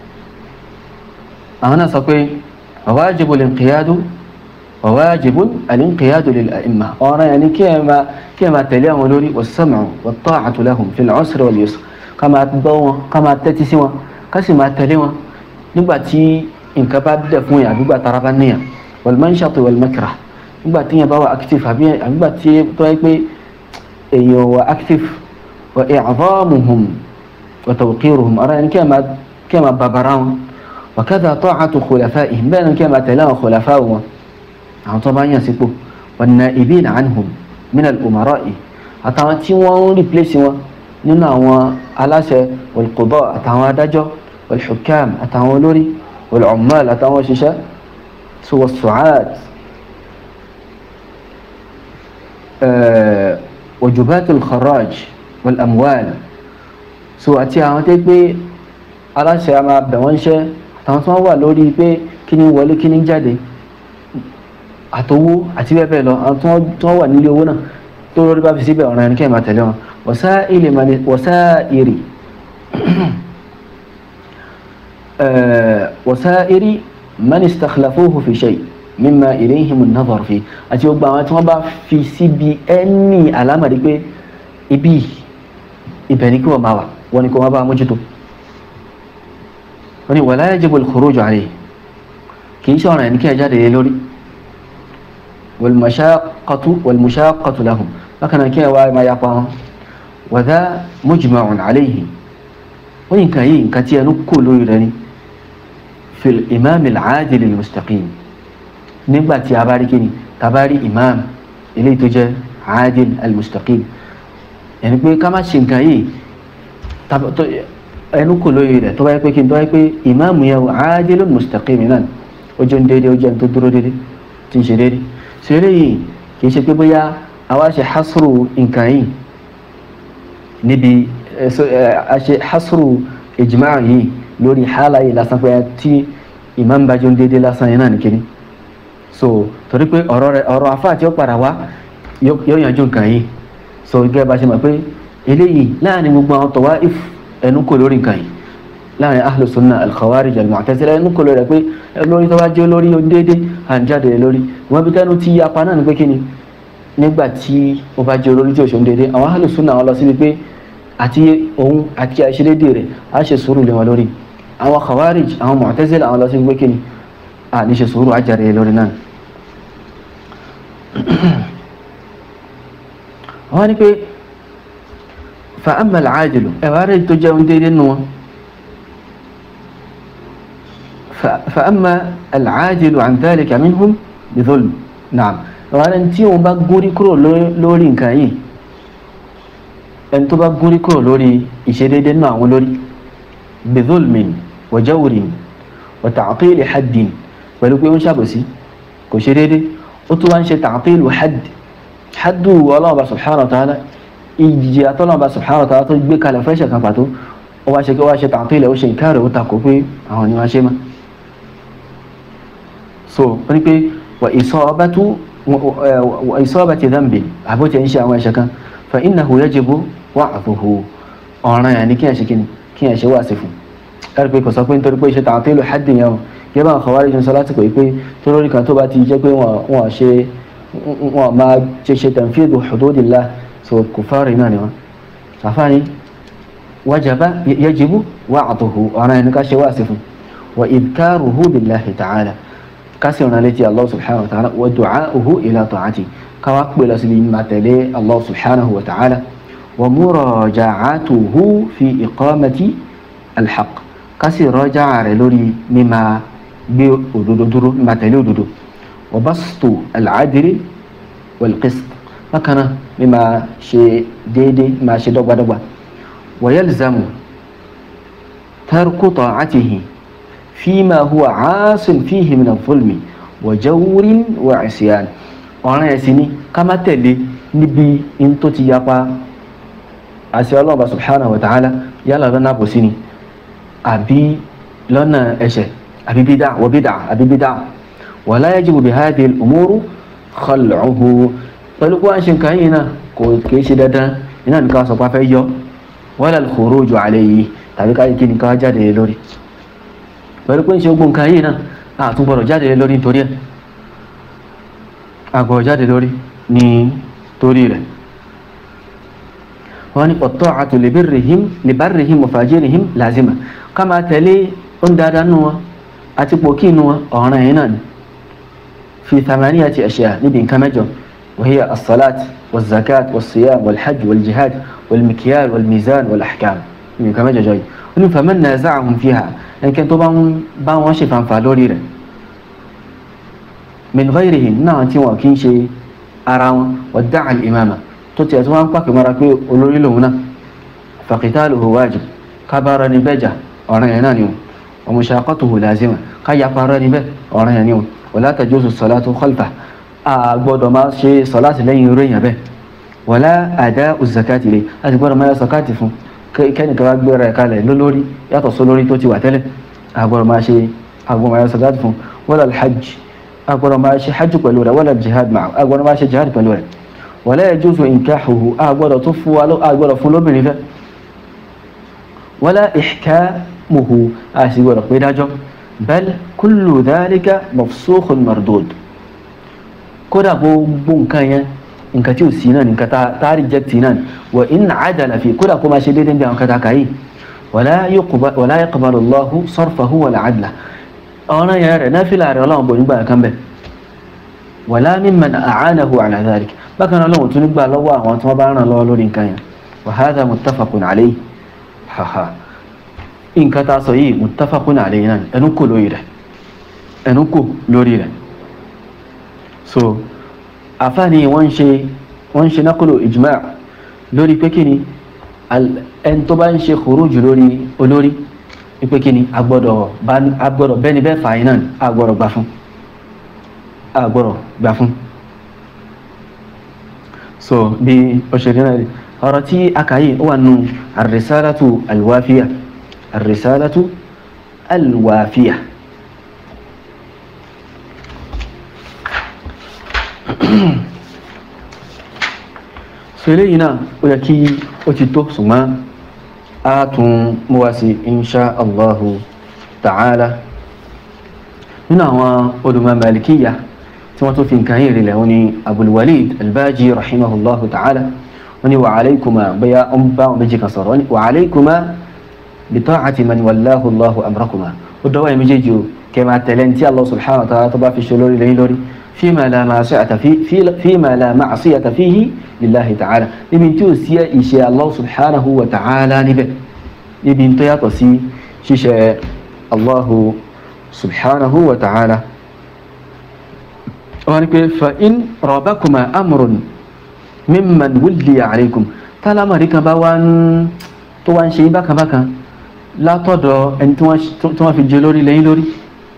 àwọn náà sọ pé wajibu al-inqiyadu وواجب الانقياد للأئمة أنا يعني كما كما تليهم لوري والسمع والطاعة لهم في العسر واليسر كما تبوا كما تتسوا كما تليوا نباتي إن كباب دفويا بيبقى ترابانيا والمنشط والمكره نباتي يبوا أكتف أبي نباتي طيب أيوة أكتف وإعظامهم وتوقيرهم أرى يعني كما كما بابراهم وكذا طاعة خلفائهم بين كما تلاهم خلفائهم àwọn tó bá yàn sípò wan-na'ibin anhum min al-umara'i àtàwọn tí wọ́n ń replace wọn nínú àwọn aláṣẹ wal-qudaa àtàwọn adájọ́ wal-hukam àtàwọn olórí wal-ummal àtàwọn òṣìṣẹ́ so was-su'at wajubat al-kharaj wal-amwal so àti àwọn tó pé aláṣẹ a máa bẹ̀ wọ́n ṣẹ́ àtàwọn tó wà lórí pé kí ni wọlé kí ni jáde àtowó àti bẹ́ẹ̀ bẹ́ẹ̀ lọ àwọn tí wọ́n wà nílé owó náà tó lórí bá fi síbẹ̀ ọ̀ràn ẹni kẹ́ẹ̀ máa tẹ̀lé wọn wasaili wasairi man istakhlafuhu fi shay mimma ilayhim an-nazar fi àti gbogbo àwọn tí wọ́n bá fi síbi ẹni àlámàrí pé ibi ibẹ̀ ni kí wọ́n máa wà wọ́n ni kí wọ́n bá mójútó wọ́n ni wala yajibu al-khuruju alayhi kì í ṣe ọ̀ràn ẹni kí ẹ jáde lé lórí wal-mashaqqatu wal-mushaqqatu lahum bákan náà kí ẹ wá máa yapa wọn wa dha mujma'un alayhi wọ́n ní nǹkan yìí nǹkan tí ẹnu kò lórí rẹ ni fil imam al-adil al-mustaqim nígbà tí a bá rí kíni tá bá rí imam eléyìí tó jẹ́ adil al-mustaqim ẹni pé ká má ṣe nǹkan yìí ẹnu kò lóye rẹ̀ tó bá yẹ pé kí n tó bá yẹ pé ìmáàmù yẹn adil al-mustaqim náà ó jẹ́ ń déédéé ó jẹ́ ń tó dúró déédéé tí ń ṣe déédéé ṣe eléyìí kì í ṣe pé bóyá àwa ṣe hasru nǹkan yìí níbi a ṣe hasru ijma' yìí lórí hálà yìí lásán pé tí ìmáàmù bá jẹ́ ń déédéé lásán yẹn náà nìkíní so torí pé ọ̀rọ̀ rẹ̀ ọ̀rọ̀ afá tí ó padà wá yóò yanjú nǹkan yìí so gẹ́gẹ́ bá ṣe mọ̀ pé eléyìí láàrin gbogbo àwọn tawā'if ẹnu kò lórí nǹkan yìí láàrin ahlu sunna al-khawarij al-mu'tazila ẹnu kò lórí rẹ̀ pé lórí tó bá jẹ́ lórí ó déédé à ń jáde lórí wọ́n bí tẹ́nu ti yapa náà ni pé kí ni nígbà tí ó bá jẹ́ olórí tí ó ṣe ń déédé àwọn ahlu sunna wọn lọ síbi pé àti òun àti àìṣedéédé rẹ̀ á ṣe sùúrù lé wọn lórí àwọn khawarij àwọn mu'tazila àwọn lọ síbi pé kí ni à ní ṣe sùúrù àjàre lórí náà wọ́n ní pé fa'amma al'adilu ẹ̀wà rẹ̀ tó jẹun déédéé nù wọn fa'amma al'adilu an dhalika minhum bi dhulm na'am ẹ̀wà rẹ̀ tí wọ́n bá gúrí kúrò lórí nǹkan yìí ẹni tó bá gúrí kúrò lórí ìṣedéédéé nù àwọn lórí bi dhulmin wa jawrin wa ta'tili haddin pẹ̀lú pé ó ń ṣàbòsí kò ṣe déédéé ó tún wá ń ṣe ta'tilu hadd haddu ọlọ́ọ̀bá subhanahu wa ta'ala ìjì àtọ́lọ́ọ̀bá subhanahu wa ta'ala tó gbé kalẹ̀ fẹ́ṣẹ̀ kan pàtó ó wá ṣe kí ó wá ṣe ta'til ó ṣe ìkárẹ̀ ó takò pé àwọn ni wọ́n ṣe mọ́ so ó ní pé wà isabatu wà isabati dhanbi àbótí ń ṣe àwọn ẹ̀ṣẹ̀ kan fa innahu yajibu wa'dhuhu ọ̀ràn yẹn ni kí ẹ̀ ṣe kí ẹ̀ ṣe wá sí fún ẹ̀rí pé kò sọ pé nítorí pé ṣe ta'til haddi yẹn yẹ bá Khawarij ń sọ lásìkò yìí pé tó lórí kan tó bá ti jẹ́ pé wọ́n ṣe wọn máa ṣe ṣe tanfidhu hududillah so kufari náà ni wọn àfáàní wajaba yajibu wa'duhu ọ̀ràn ẹni ká ṣe wá sí fún wa idhkaruhu billahi ta'ala ká sì rán létí Allah subhanahu wa ta'ala wa du'a'uhu ila ta'ati ká wá pè lọ sí ma tẹ̀lé Allah subhanahu wa ta'ala wa muraja'atuhu fi iqamati alhaq ká sì rọ́jà rẹ̀ lórí mímá gbé òdodo dúró mímá tẹ̀lé òdodo وبسط العدل والقسط فكان مما شيء ديدي ما شيء دغبا دغبا ويلزم ترك طاعته فيما هو عاص فيه من الظلم وجور وعصيان ọ̀ràn ẹ̀sìn ni ká má tẹ̀lé níbi in tó ti yapa àṣẹ ọlọ́ọ̀bá subhanahu wa ta'ala yálà lọ́nà àbòsí ni àbí lọ́nà ẹ̀ṣẹ̀ àbí bídà wọ bídà àbí bídà ولا يجب بهذه الأمور خلعه pẹ̀lú kó wọ́n ṣe nǹkan yìí náà kò kìí ṣe dandan iná nìkan sọ pé a fẹ́ yọ wala al-khuruju alayhi tàbí ká kí nìkan jáde lórí pẹ̀lú pé ń ṣe gbogbo nǹkan yìí náà a tún gbọ́dọ̀ jáde lórí nítorí ẹ̀ a gbọ́dọ̀ jáde lórí ní torí rẹ̀ wọ́n ní wat-ta'atu li birrihim li barrihim wa fajirihim lazima ká máa tẹ̀lé ń dáadáa nù wọn àti pòkí nù wọn ọ̀ràn yìí náà ni في ثمانية أشياء نبي كمجر وهي الصلاة والزكاة والصيام والحج والجهاد والمكيال والميزان والأحكام نبي كمجر جاي فمن نازعهم فيها إن كان طبعا بان وشفا فالوري من غيرهم نعم تيوا كين شيء أراون وادعى الإمامة تتي أتوان قاك مراكي أولوري لهنا فقتاله واجب كبار نبجة أرانا ينانيو ومشاقته لازمة كي يقار نبه أرانا ينانيو wala tajuzu salatu khalfa a gbọ́dọ̀ máa ṣe salati lẹ́yìn irú èèyàn bẹ́ẹ̀ wala ada'u zakati lè a ti gbọ́dọ̀ máa yọ zakati fún kẹ́nìkan wá gbéra ẹ̀ kalẹ̀ lólórí yàtọ̀ sólórí tó ti wà tẹ́lẹ̀ a gbọ́dọ̀ máa ṣe a gbọ́dọ̀ máa yọ zakati fún wala alhajj a gbọ́dọ̀ máa ṣe hajj pẹ̀lú rẹ̀ wala jihad ma'a a gbọ́dọ̀ máa ṣe jihad pẹ̀lú rẹ̀ wala yajuzu inkahuhu a gbọ́dọ̀ tó fún wa a gbọ́dọ̀ fún lóbìnrin fẹ́ wala ihka hukmuhu a sì gbọ́dọ̀ pé dájọ́ bal kullu dhalika mafsukhun mardud kódà gbogbo nǹkan yẹn nǹkan tí ò sí náà nǹkan tá a reject náà wa in adala fi kódà kó máa ṣe déédéé bí àwọn kan tá a kà yìí wala yaqbalu Allahu sarfahu wala adla ọ̀ràn yẹn rẹ̀ náfìlà rẹ̀ ọlọ́run bò nígbà kan bẹ̀ wala mimman a'anahu ala dhalik bákan náà lọ́wọ́ tún nígbà lọ́wọ́ àwọn tí wọ́n bá ràn lọ́wọ́ lórí nǹkan yẹn wa hadha muttafaqun alayhi haha nǹkan tá a sọ yìí muttafaqun alayhi náà ẹnu kò lórí rẹ̀ ẹnu kò lórí rẹ̀ so àfáàní wọ́n ń ṣe wọ́n ń ṣe nákòlò ijma' lórí pé kí ni ẹni tó bá ń ṣe khuruj lórí olórí pé kí ni agbọ́dọ̀ bẹ́ni bẹ́ẹ̀ fàáyín náà agbọ́dọ̀ gbà fún agbọ́dọ̀ gbà fún so bí ọ̀ṣẹ̀rẹ̀ náà ọ̀rọ̀ tí a kà yìí ó wà nù ar-risalatu al-wafiya ar-risalatu al-wafiya so eléyìí náà ó yẹ kí ó ti tó ṣùgbọ́n a tún mú wá sí insha allahu ta'ala nínú àwọn olùmọ̀ malikiya tí wọ́n tó fi nǹkan yìí rìnlẹ̀ wọ́n ni abulwalid albaji rahimahullahu ta'ala wọ́n ni wa alaykuma bóyá ń bá wọn méjì kan sọ̀rọ̀ wọ́n ni wa alaykuma bi ta'ati man wallahu allahu amrakuma ó dọ́wọ́ yẹn méjèèjì o kẹ́ máa tẹ̀lé ní tí allah subhanahu wa ta'ala tó bá fi ṣe lórí lẹ́yìn lórí فيما لا معصية في في فيما لا معصية فيه لله تعالى níbi tí ó sí ìṣe Allah subhanahu wa ta'ala níbẹ̀ níbi tó yàtọ̀ sí ṣíṣe Allah subhanahu wa ta'ala wọ́n ní pé fa in rabakuma amrun mimman wulliya alaykum tálámàrí kan bá wá ń tó wá ń ṣe bákan bákan látọ̀dọ̀ ẹni tí wọ́n fi jẹ lórí lẹ́yìn lórí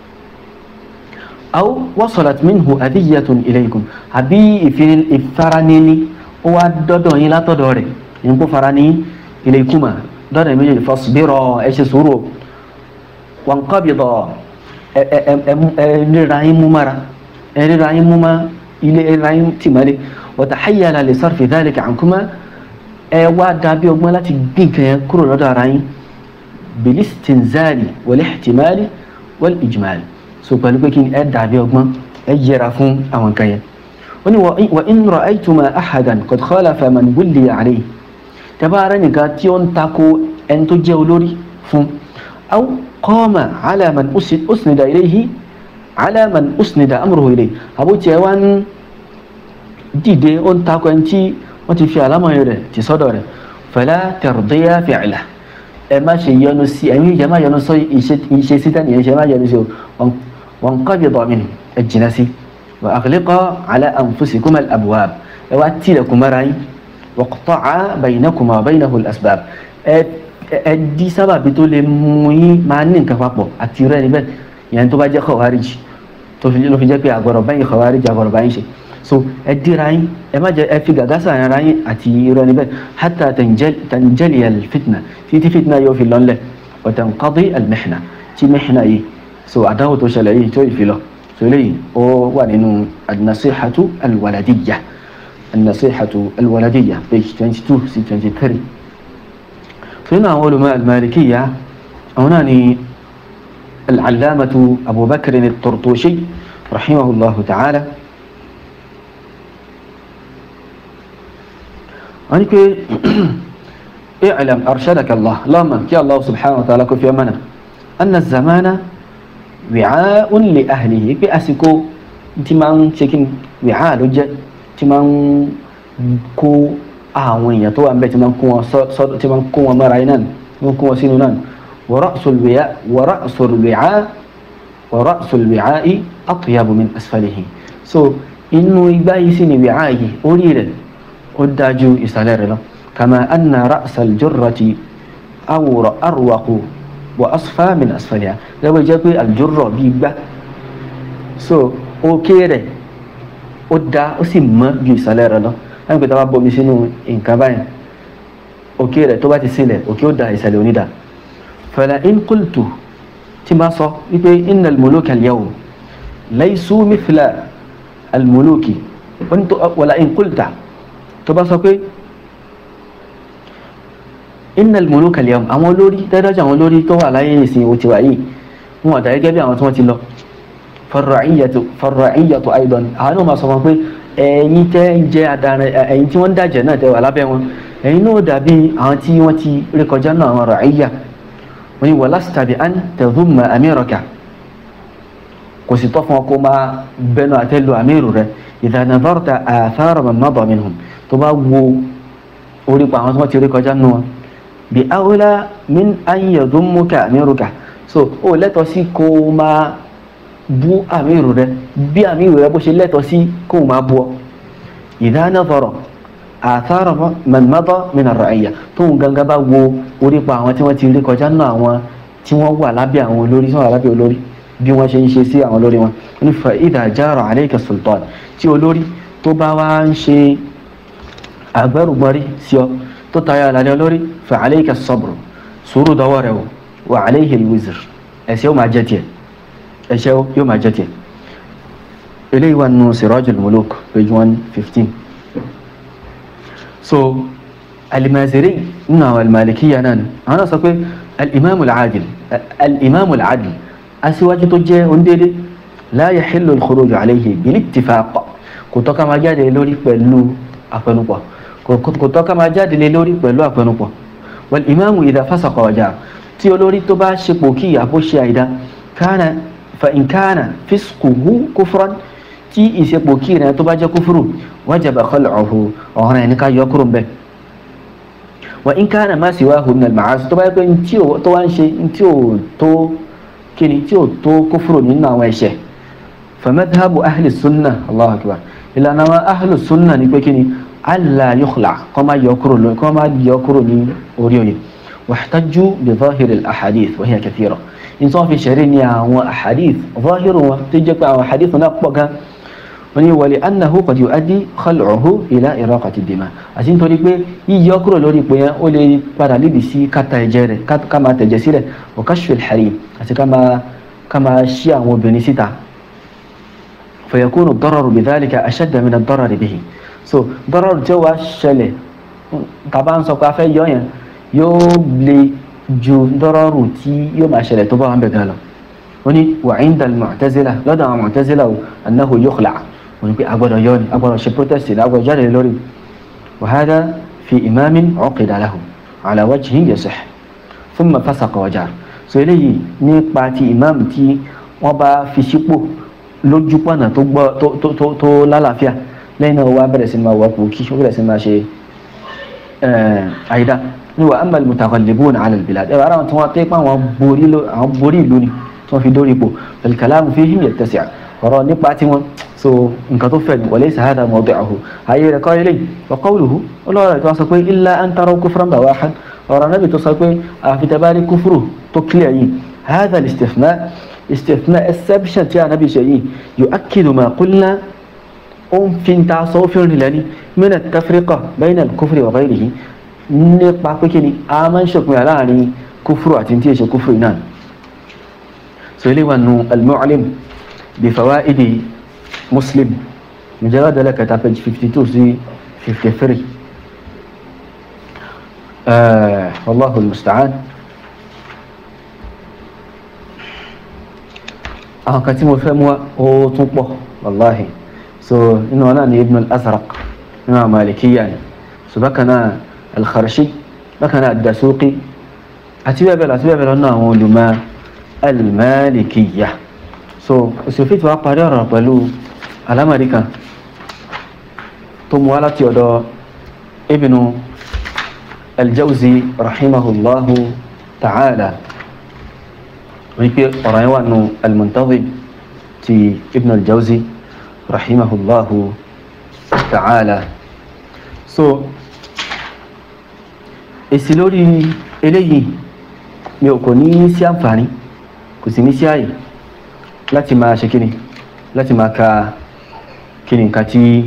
aw wasalat minhu adiyatun ilaykum àbí ìfaranini ó wá dọ́dọ̀ yín látọ̀dọ̀ rẹ̀ yín kó farani ilaykuma dọ́dọ̀ méjèèjì fasbiro ẹ ṣe sùúrù wanqabida ẹ ríra yín mú mara ẹ ríra yín mú ma ilé ẹ ríra yín tìmọ́lé wa tahayyala li sarfi dhalika ankuma ẹ wá dàbí ọgbọ́n láti gbìn kan yẹn kúrò lọ́dọ̀ ara yín bilistinzali wal ihtimali wal ijmali so pẹ̀lú pé kí ni ẹ dàbí ọgbọ́n ẹ yẹra fún àwọn kan yẹn wọ́n ní wa in ra'aytuma ahadan qad khalafa man wulliya alayhi tabaara nìkan tí ó ń takò ẹni tó jẹ́ olórí fún aw qama ala man usnida ilayhi ala man usnida amruhu ilayhi àbútí ẹ wá ń dìde ó ń takò ẹni tí wọ́n ti fi àlámọ̀ rẹ̀ ti sọ́dọ̀ rẹ̀ fala tardiya fi'la ẹ má ṣe yọnu sí ẹ̀yin ìjẹ́ má yọnu sọ ìṣe síta nìyẹn ṣe má yọnu sí o وانقبض منه الجنسي وأغلق على أنفسكما الأبواب وأتي لكم رأي وقطع بينكما وبينه الأسباب ẹdí sábàbí tó lè mú yín máa ní nǹkan papọ̀ àti rẹ níbẹ̀ yẹn tó bá jẹ́ khawarij tó fi ló fi jẹ́ pé àgọ́rọ̀ báyìí khawarij àgọ́rọ̀ báyìí ṣe so ẹ dira yín ẹ má jẹ ẹ fi gàgá sàárín ara yín àti rẹ níbẹ̀ hatta tanjali alfitna títí fitna yóò fi lọ́nlẹ̀ wa tanqadi almihna tí mihna yìí so àdáwò tó ṣẹlẹ̀ yìí tó ìfilọ̀ so eléyìí ó wà nínú an-nasihatu al-waladiyya an-nasihatu al-waladiyya page twenty two sí twenty three so nínú àwọn olùmọ̀ al-malikiyya àwọn náà ni al-allamatu abubakar at-turtushi rahimahullahu ta'ala wọ́n ní pé i'lam arshadaka allah lọ́mọ kí allah subhanahu wa ta'ala kó fi ọmọ náà anna zamana wìcáún lè ahlihi pé àsìkò tí máa ń ṣe kí ni wìcá ló jẹ́ tí máa ń kó àwọn èèyàn tó wà níbẹ̀ tí máa ń kó wọn sọ́dọ̀ tí máa ń kó wọn mọ́ra iná tí máa ń kó wọn sínú náà wa ra'sul wìcá wa ra'sul wìcá yìí atyabu min asfalihi so inú igbá yìí sì ni wìcá yìí orí rẹ̀ ó dájú ìsàlẹ̀ rẹ̀ lọ kama anna ra'sal jurrati awra arwaqu wa asfa min asfaliha lẹ́wọ́ jẹ́ pé aljurra bí gbá so òkè rẹ̀ ó dá ó sì mọ́ ju ìsàlẹ̀ rẹ̀ lọ láti pé tá a bá bomi sínú nǹkan báyìí òkè rẹ̀ tó bá ti sílẹ̀ òkè ó da ìsàlẹ̀ onídà fala in qultu tí máa sọ wípé innal muluka al-yawm laysu mithla al-muluki wala in qulta tó bá sọ pé innal muluka al-yawm àwọn olórí dáadáa àwọn olórí tó wà láyé ìsìn òtí wà yìí wọn ọ̀dà gẹ́gẹ́ bí àwọn tí wọ́n ti lọ farra'iyatu farra'iyatu aidan àwọn náà máa sọ wọn pé ẹ̀yin tẹ́ ń jẹ́ adarí ẹ̀yin tí wọ́n ń dàjẹ́ náà tẹ́ wà lábẹ́ wọn ẹ̀yin náà dàbí àwọn tí wọ́n ti rékọjá náà àwọn ra'iyya wọ́n ní walasta bi an tadhumma amiraka kò sì tọ́ fún ọ kó máa bẹnu àtẹ́lu àmírù rẹ idha nadharta athara man mada minhum tó bá wo orí pa àwọn tí wọ́n ti rékọjá nù wọn bi awla min an yadhummuka amiruka so ó lẹ́tọ̀ọ́ sí kó máa bú àmírù rẹ bí àmírù rẹ bó ṣe lẹ́tọ̀ọ́ sí kó máa bú ọ idha nadhara athara man mada min ar-ra'iyya tóun gangan bá wo orí pa àwọn tí wọ́n ti rékọjá nù àwọn tí wọ́n wà lábẹ́ àwọn olórí tí wọ́n wà lábẹ́ olórí bí wọ́n ṣe ń ṣe sí àwọn olórí wọn ní fa idha jara alayka sultan tí olórí tó bá wá ń ṣe agbẹ́rùgbọ́rí sí ọ tó tayọ àlàlẹ́ olórí fa alayka as-sabr sùúrù dọwọ́ rẹ̀ o wa alayhi al-wizr ẹ̀ṣẹ̀ yóò máa jẹ́ tiẹ̀ ẹ̀ṣẹ̀ yóò máa jẹ́ tiẹ̀ eléyìí wà nù sirajul muluk page one fifteen so al-Maziri nínú àwọn al-Malikiyya náà ni àwọn náà sọ pé al-imam al-adil al-imam al-adil aṣíwájú tó jẹ́ ondédé la yahillu al-khuruj alayhi bil-ittifaq kò tọ́ ká máa jáde lórí pẹ̀lú àpẹnupọ̀ kò tọ́ ká máa jáde lórí pẹ̀lú àpẹnupọ̀ wal imamu idha fasaqa wa jaa tí olórí tó bá ṣe pòkì àbóṣe àìdá kana fa in kana fisquhu kufran tí ìṣepòkì rẹ̀ tó bá jẹ́ kúfúrú wajaba khal'uhu ọ̀ràn ẹni ká yọ kúrò bẹ́ẹ̀ wa in kana ma siwahu min al-ma'asi tó bá yẹ pé tí ó wá ń ṣe tí ó tó kini tí ó tó kúfúrú nínú àwọn ẹ̀ṣẹ̀ famadhabu ahli sunna allahu akbar ìlànà àwọn ahli sunna ni pé kini alla yukhla kọ́ máa yọ kúrò lórí kọ́ máa yọ kúrò ní orí oyè wàhtájú bí zahiri al-ahadith wa hiya kathira nítorí fi ṣẹ̀rí ní àwọn ahadith zahiri wọn tó jẹ́ pé àwọn ahadith náà pọ̀ gan wọ́n ní wàlẹ̀ annahu qad yu'addi khal'uhu ila iraqati dima àti nítorí pé yíyọ kúrò lórí ipò yẹn ó lè padà lídìí sí kátà ẹ̀jẹ̀ rẹ̀ ká máa tẹ̀jẹ̀ sílẹ̀ wa kashfi al-harim àti ká máa ká máa ṣí àwọn obìnrin síta fayakunu ad-dararu bidhalika ashadda min ad-darari bihi so dararu tí ó wá ṣẹlẹ̀ tàbá ń sọ pé a fẹ́ yọ yẹn yóò lè ju dararu tí yóò máa ṣẹlẹ̀ tó bá wà ń bẹ̀ gan lọ wọ́n ní wa 'inda al-mu'tazila lọ́dọ̀ àwọn mu'tazila o annahu yukhla' wọ́n ní pé agbọ́dọ̀ yọ ni agbọ́dọ̀ ṣe protest ní agbọ́dọ̀ jáde lórí wa hadha fi imamin 'uqida lahu 'ala wajhin yasih thumma fasaqa wa jar so eléyìí nípa ti imam tí wọ́n bá fi sípò lójú pọ̀nà tó gbọ́ tó tó tó tó lálàáfíà lẹ́yìn náà wá bẹ̀rẹ̀ sí máa wà kú kí ó bẹ̀rẹ̀ sí máa ṣe àìdá ní wa amma al-mutaghallibuna 'ala al-bilad ẹ̀rọ ara wọn tí wọ́n tẹ́ pé àwọn borí ìlú ni tí wọ́n fi dórí ipò al-kalamu fihim yattasi' ọ̀rọ̀ nípa tí wọ́n so nǹkan tó fẹ́ wa laysa hadha mawdi'uhu ayé rẹ̀ kọ́ ilé wa qawluhu ọlọ́rọ̀ tó sọ pé illa an taraw kufran bawahan ọ̀rọ̀ náà tó sọ pé àfitabari kúfùrù tó clear yìí hadha al-istithna استثناء exception tí a nàbí ṣe yìí يؤكد ما قلنا ó ń fi ta sọ́fin rìn lẹ́ni من التفرقة بين الكفر وغيره nípa pé kí ni a máa ń ṣòpin láàrin kúfùrù àti tí èṣe kúfùrù náà so ilé wa nu al-Mu'lim bi fawaidi Muslim mujallad ẹlẹ́kẹta page fifty two sí fifty three wallahu al-musta'an àwọn kan tí mo fẹ́ mú wa ó tún pọ̀ wàláhì so inú wọn náà ni ibn al-azraq nínú àwọn malikiya ni so bákan náà al-kharshi bákan náà ad-dasuqi àti bẹ́ẹ̀ bẹ́ẹ̀ lọ àti bẹ́ẹ̀ bẹ́ẹ̀ lọ náà àwọn olùmọ̀ al-malikiya so òsèfì tí wàá parí ọ̀rọ̀ pẹ̀lú alámàrí kan tó mú wa láti ọ̀dọ̀ ibn al-jawzi rahimahullahu ta'ala wípé ọ̀rọ̀ yẹn wà nù al-Muntazim ti Ibn al-Jawzi rahimahullahu ta'ala so èsì lórí eléyìí mi ò kò ní sí àǹfààní kò sì ní sí àyè láti máa ṣe kíni láti máa ka kíni nǹkan tí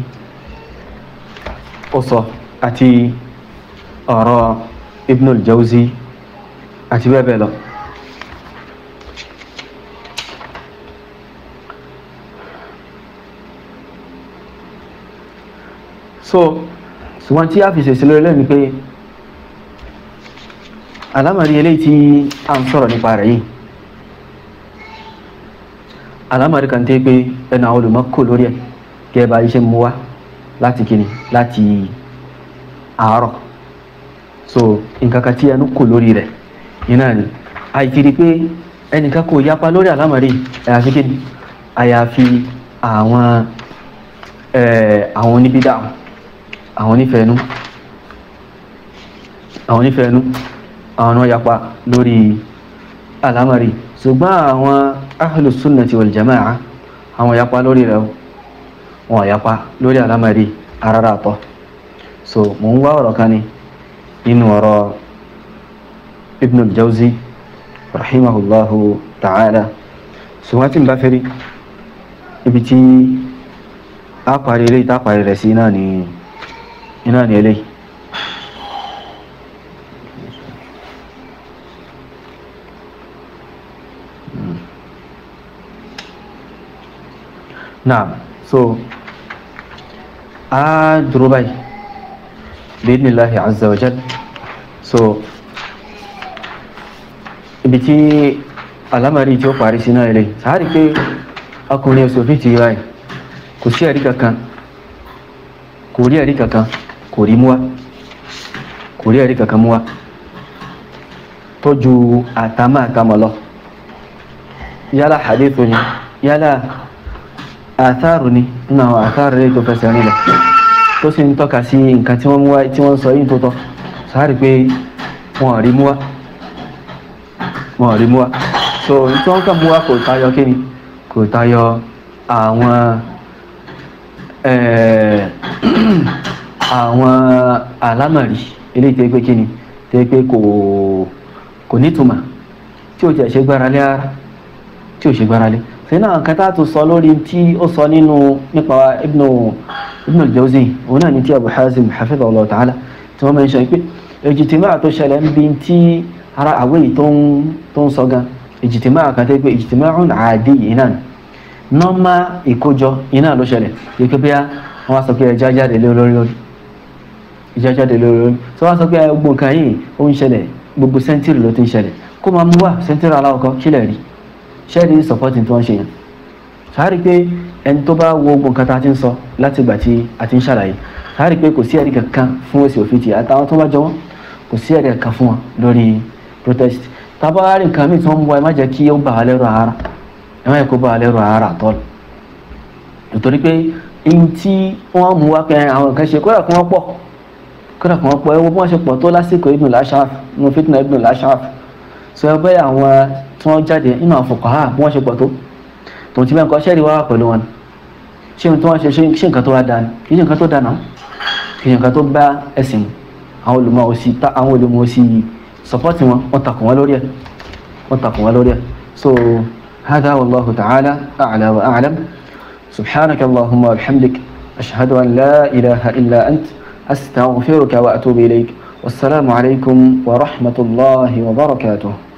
ó sọ àti ọ̀rọ̀ Ibn al-Jawzi àti bẹ́ẹ̀ bẹ́ẹ̀ lọ. so ṣùgbọ́n tí a fi ṣèṣe lórí lẹ́nu pé alámàrí eléyìí tí a ń sọ̀rọ̀ nípa rẹ̀ yìí alámàrí kan tẹ́ pé ẹnu àwọn olùmọ̀ kò lórí ẹ̀ gẹ́gẹ́ bá iṣẹ́ mú wá láti kíni láti àárọ̀ so nǹkan kan tí ẹnu kò lórí rẹ̀ iná ni àìkiri pé ẹnìkan kò yapa lórí alámàrí àyàfi kíni àyàfi àwọn àwọn oníbídà àwọn onífẹ̀ẹ́nú àwọn onífẹ̀ẹ́nú àwọn náà yapa lórí alámàrí ṣùgbọ́n àwọn ahlu sunnati wal jama'a àwọn yapa lórí rẹ̀ wọn yapa lórí alámàrí arára àtọ́ so mo ń wá ọ̀rọ̀ kan ní nínú ọ̀rọ̀ ibn al-jawzi rahimahullahu ta'ala ṣùgbọ́n tí n bá fẹ́rí ibi tí a parí ilé ìta parí rẹ̀ sí iná ni iná ni eléyìí naam so a dúró báyìí bi'idhnillahi azza wa jal so ibi tí alámàrí tí ó parí sí náà ilé sáàrí pé ọkùnrin òsòfin ti báyìí kò sí ẹ̀rí kankan kò rí ẹ̀rí kankan kò rí múwá kò rí ẹ̀rí kankan múwá tó ju àtàmà àtàmà lọ yálà hadithu ni yálà àtàrù ni nínú àwọn àtàrù rẹ̀ tó fẹsẹ̀ nílẹ̀ tó sì ń tọ́ka sí nǹkan tí wọ́n mú wá tí wọ́n sọ yìí tó tọ́ sáàrí pé wọ́n rí mú wá wọ́n rí mú wá so tí wọ́n kàn mú wá kò tayọ kí ni kò tayọ àwọn àwọn alámàrí eléyìí tẹ́ pé kí ni tẹ́ pé kò kò nítumọ̀ tí ó ti ṣe gbára lé ara tí ó ṣe gbára lé sínú àwọn kan tá a tún sọ lórí tí ó sọ nínú nípa ibnu ibnu al-Jawzi òun náà ní tí Abu Hazim hafidhahullah ta'ala tí wọ́n máa ń sọ pé ìjìtìmá tó ṣẹlẹ̀ ń bi tí ara àwẹ̀ yìí tó ń tó ń sọ gan ìjìtìmá kan tẹ́ pé ìjìtìmá ọ̀hún àdé yìí náà nọ́mà ìkójọ iná ló ṣẹlẹ̀ yìí pé bíyà wọ́n sọ pé ẹja jáde lé lórí lórí ìjà jáde lé lórí tí wọ́n sọ pé gbogbo nǹkan yìí ó ń ṣẹlẹ̀ gbogbo sẹ́ńtírì ló ti ń ṣẹlẹ̀ kó máa mú wá sẹ́ńtírì aláwọ̀kọ́ kílẹ̀ rí ṣẹ́ẹ̀rí sọ̀pọ́tì tí wọ́n ṣe yẹn sáárì pé ẹni tó bá wo gbogbo nǹkan tá a ti ń sọ láti ìgbà tí a ti ń ṣàlàyé sáárì pé kò sí ẹ̀rí kankan fún èsì òfin tì àtàwọn tó bá jọ wọ́n kò sí ẹ̀rí kankan fún wọn lórí protest tábàárì nǹkan míì tí wọ́n mú wa ẹ má jẹ́ kí ó bà á lẹ́rù ara ẹ má yẹ kó bà á lẹ́rù ara àtọ́lù nítorí pé ihun tí wọ́n mú wa pé àwọn nǹkan ṣe kódà kí wọ́n pọ̀ kódà kí wọ́n pọ̀ ẹ wo bí wọ́n ṣe pọ̀ tó lásìkò Ibn al-Ash'ath nínú fitna Ibn al-Ash'ath sọ ẹ bẹ́ẹ̀ àwọn tí wọ́n jáde nínú àwọn fuqaha bí wọ́n ṣe pọ̀ tó tòun ti bẹ́ẹ̀ nǹkan ṣẹ́ẹ̀rí wá pẹ̀lú wọn ṣé ohun tí wọ́n ṣe ṣé nǹkan tó wá dáa ni kì í ṣe nǹkan tó dáa náà kì í ṣe nǹkan tó bá ẹ̀sìn mu àwọn olùmọ̀ òsì ta àwọn olùmọ̀ òsì sọpọ́tì wọn wọ́n takùn wọn lórí ẹ̀ wọ́n takùn wọn lórí ẹ̀ so hada wallahu ta'ala a'la wa a'lam subhanaka allahumma wa bihamdik ashhadu an la ilaha illa ant astaghfiruka wa atubu ilayk wassalamu alaykum wa rahmatullahi wa barakatuh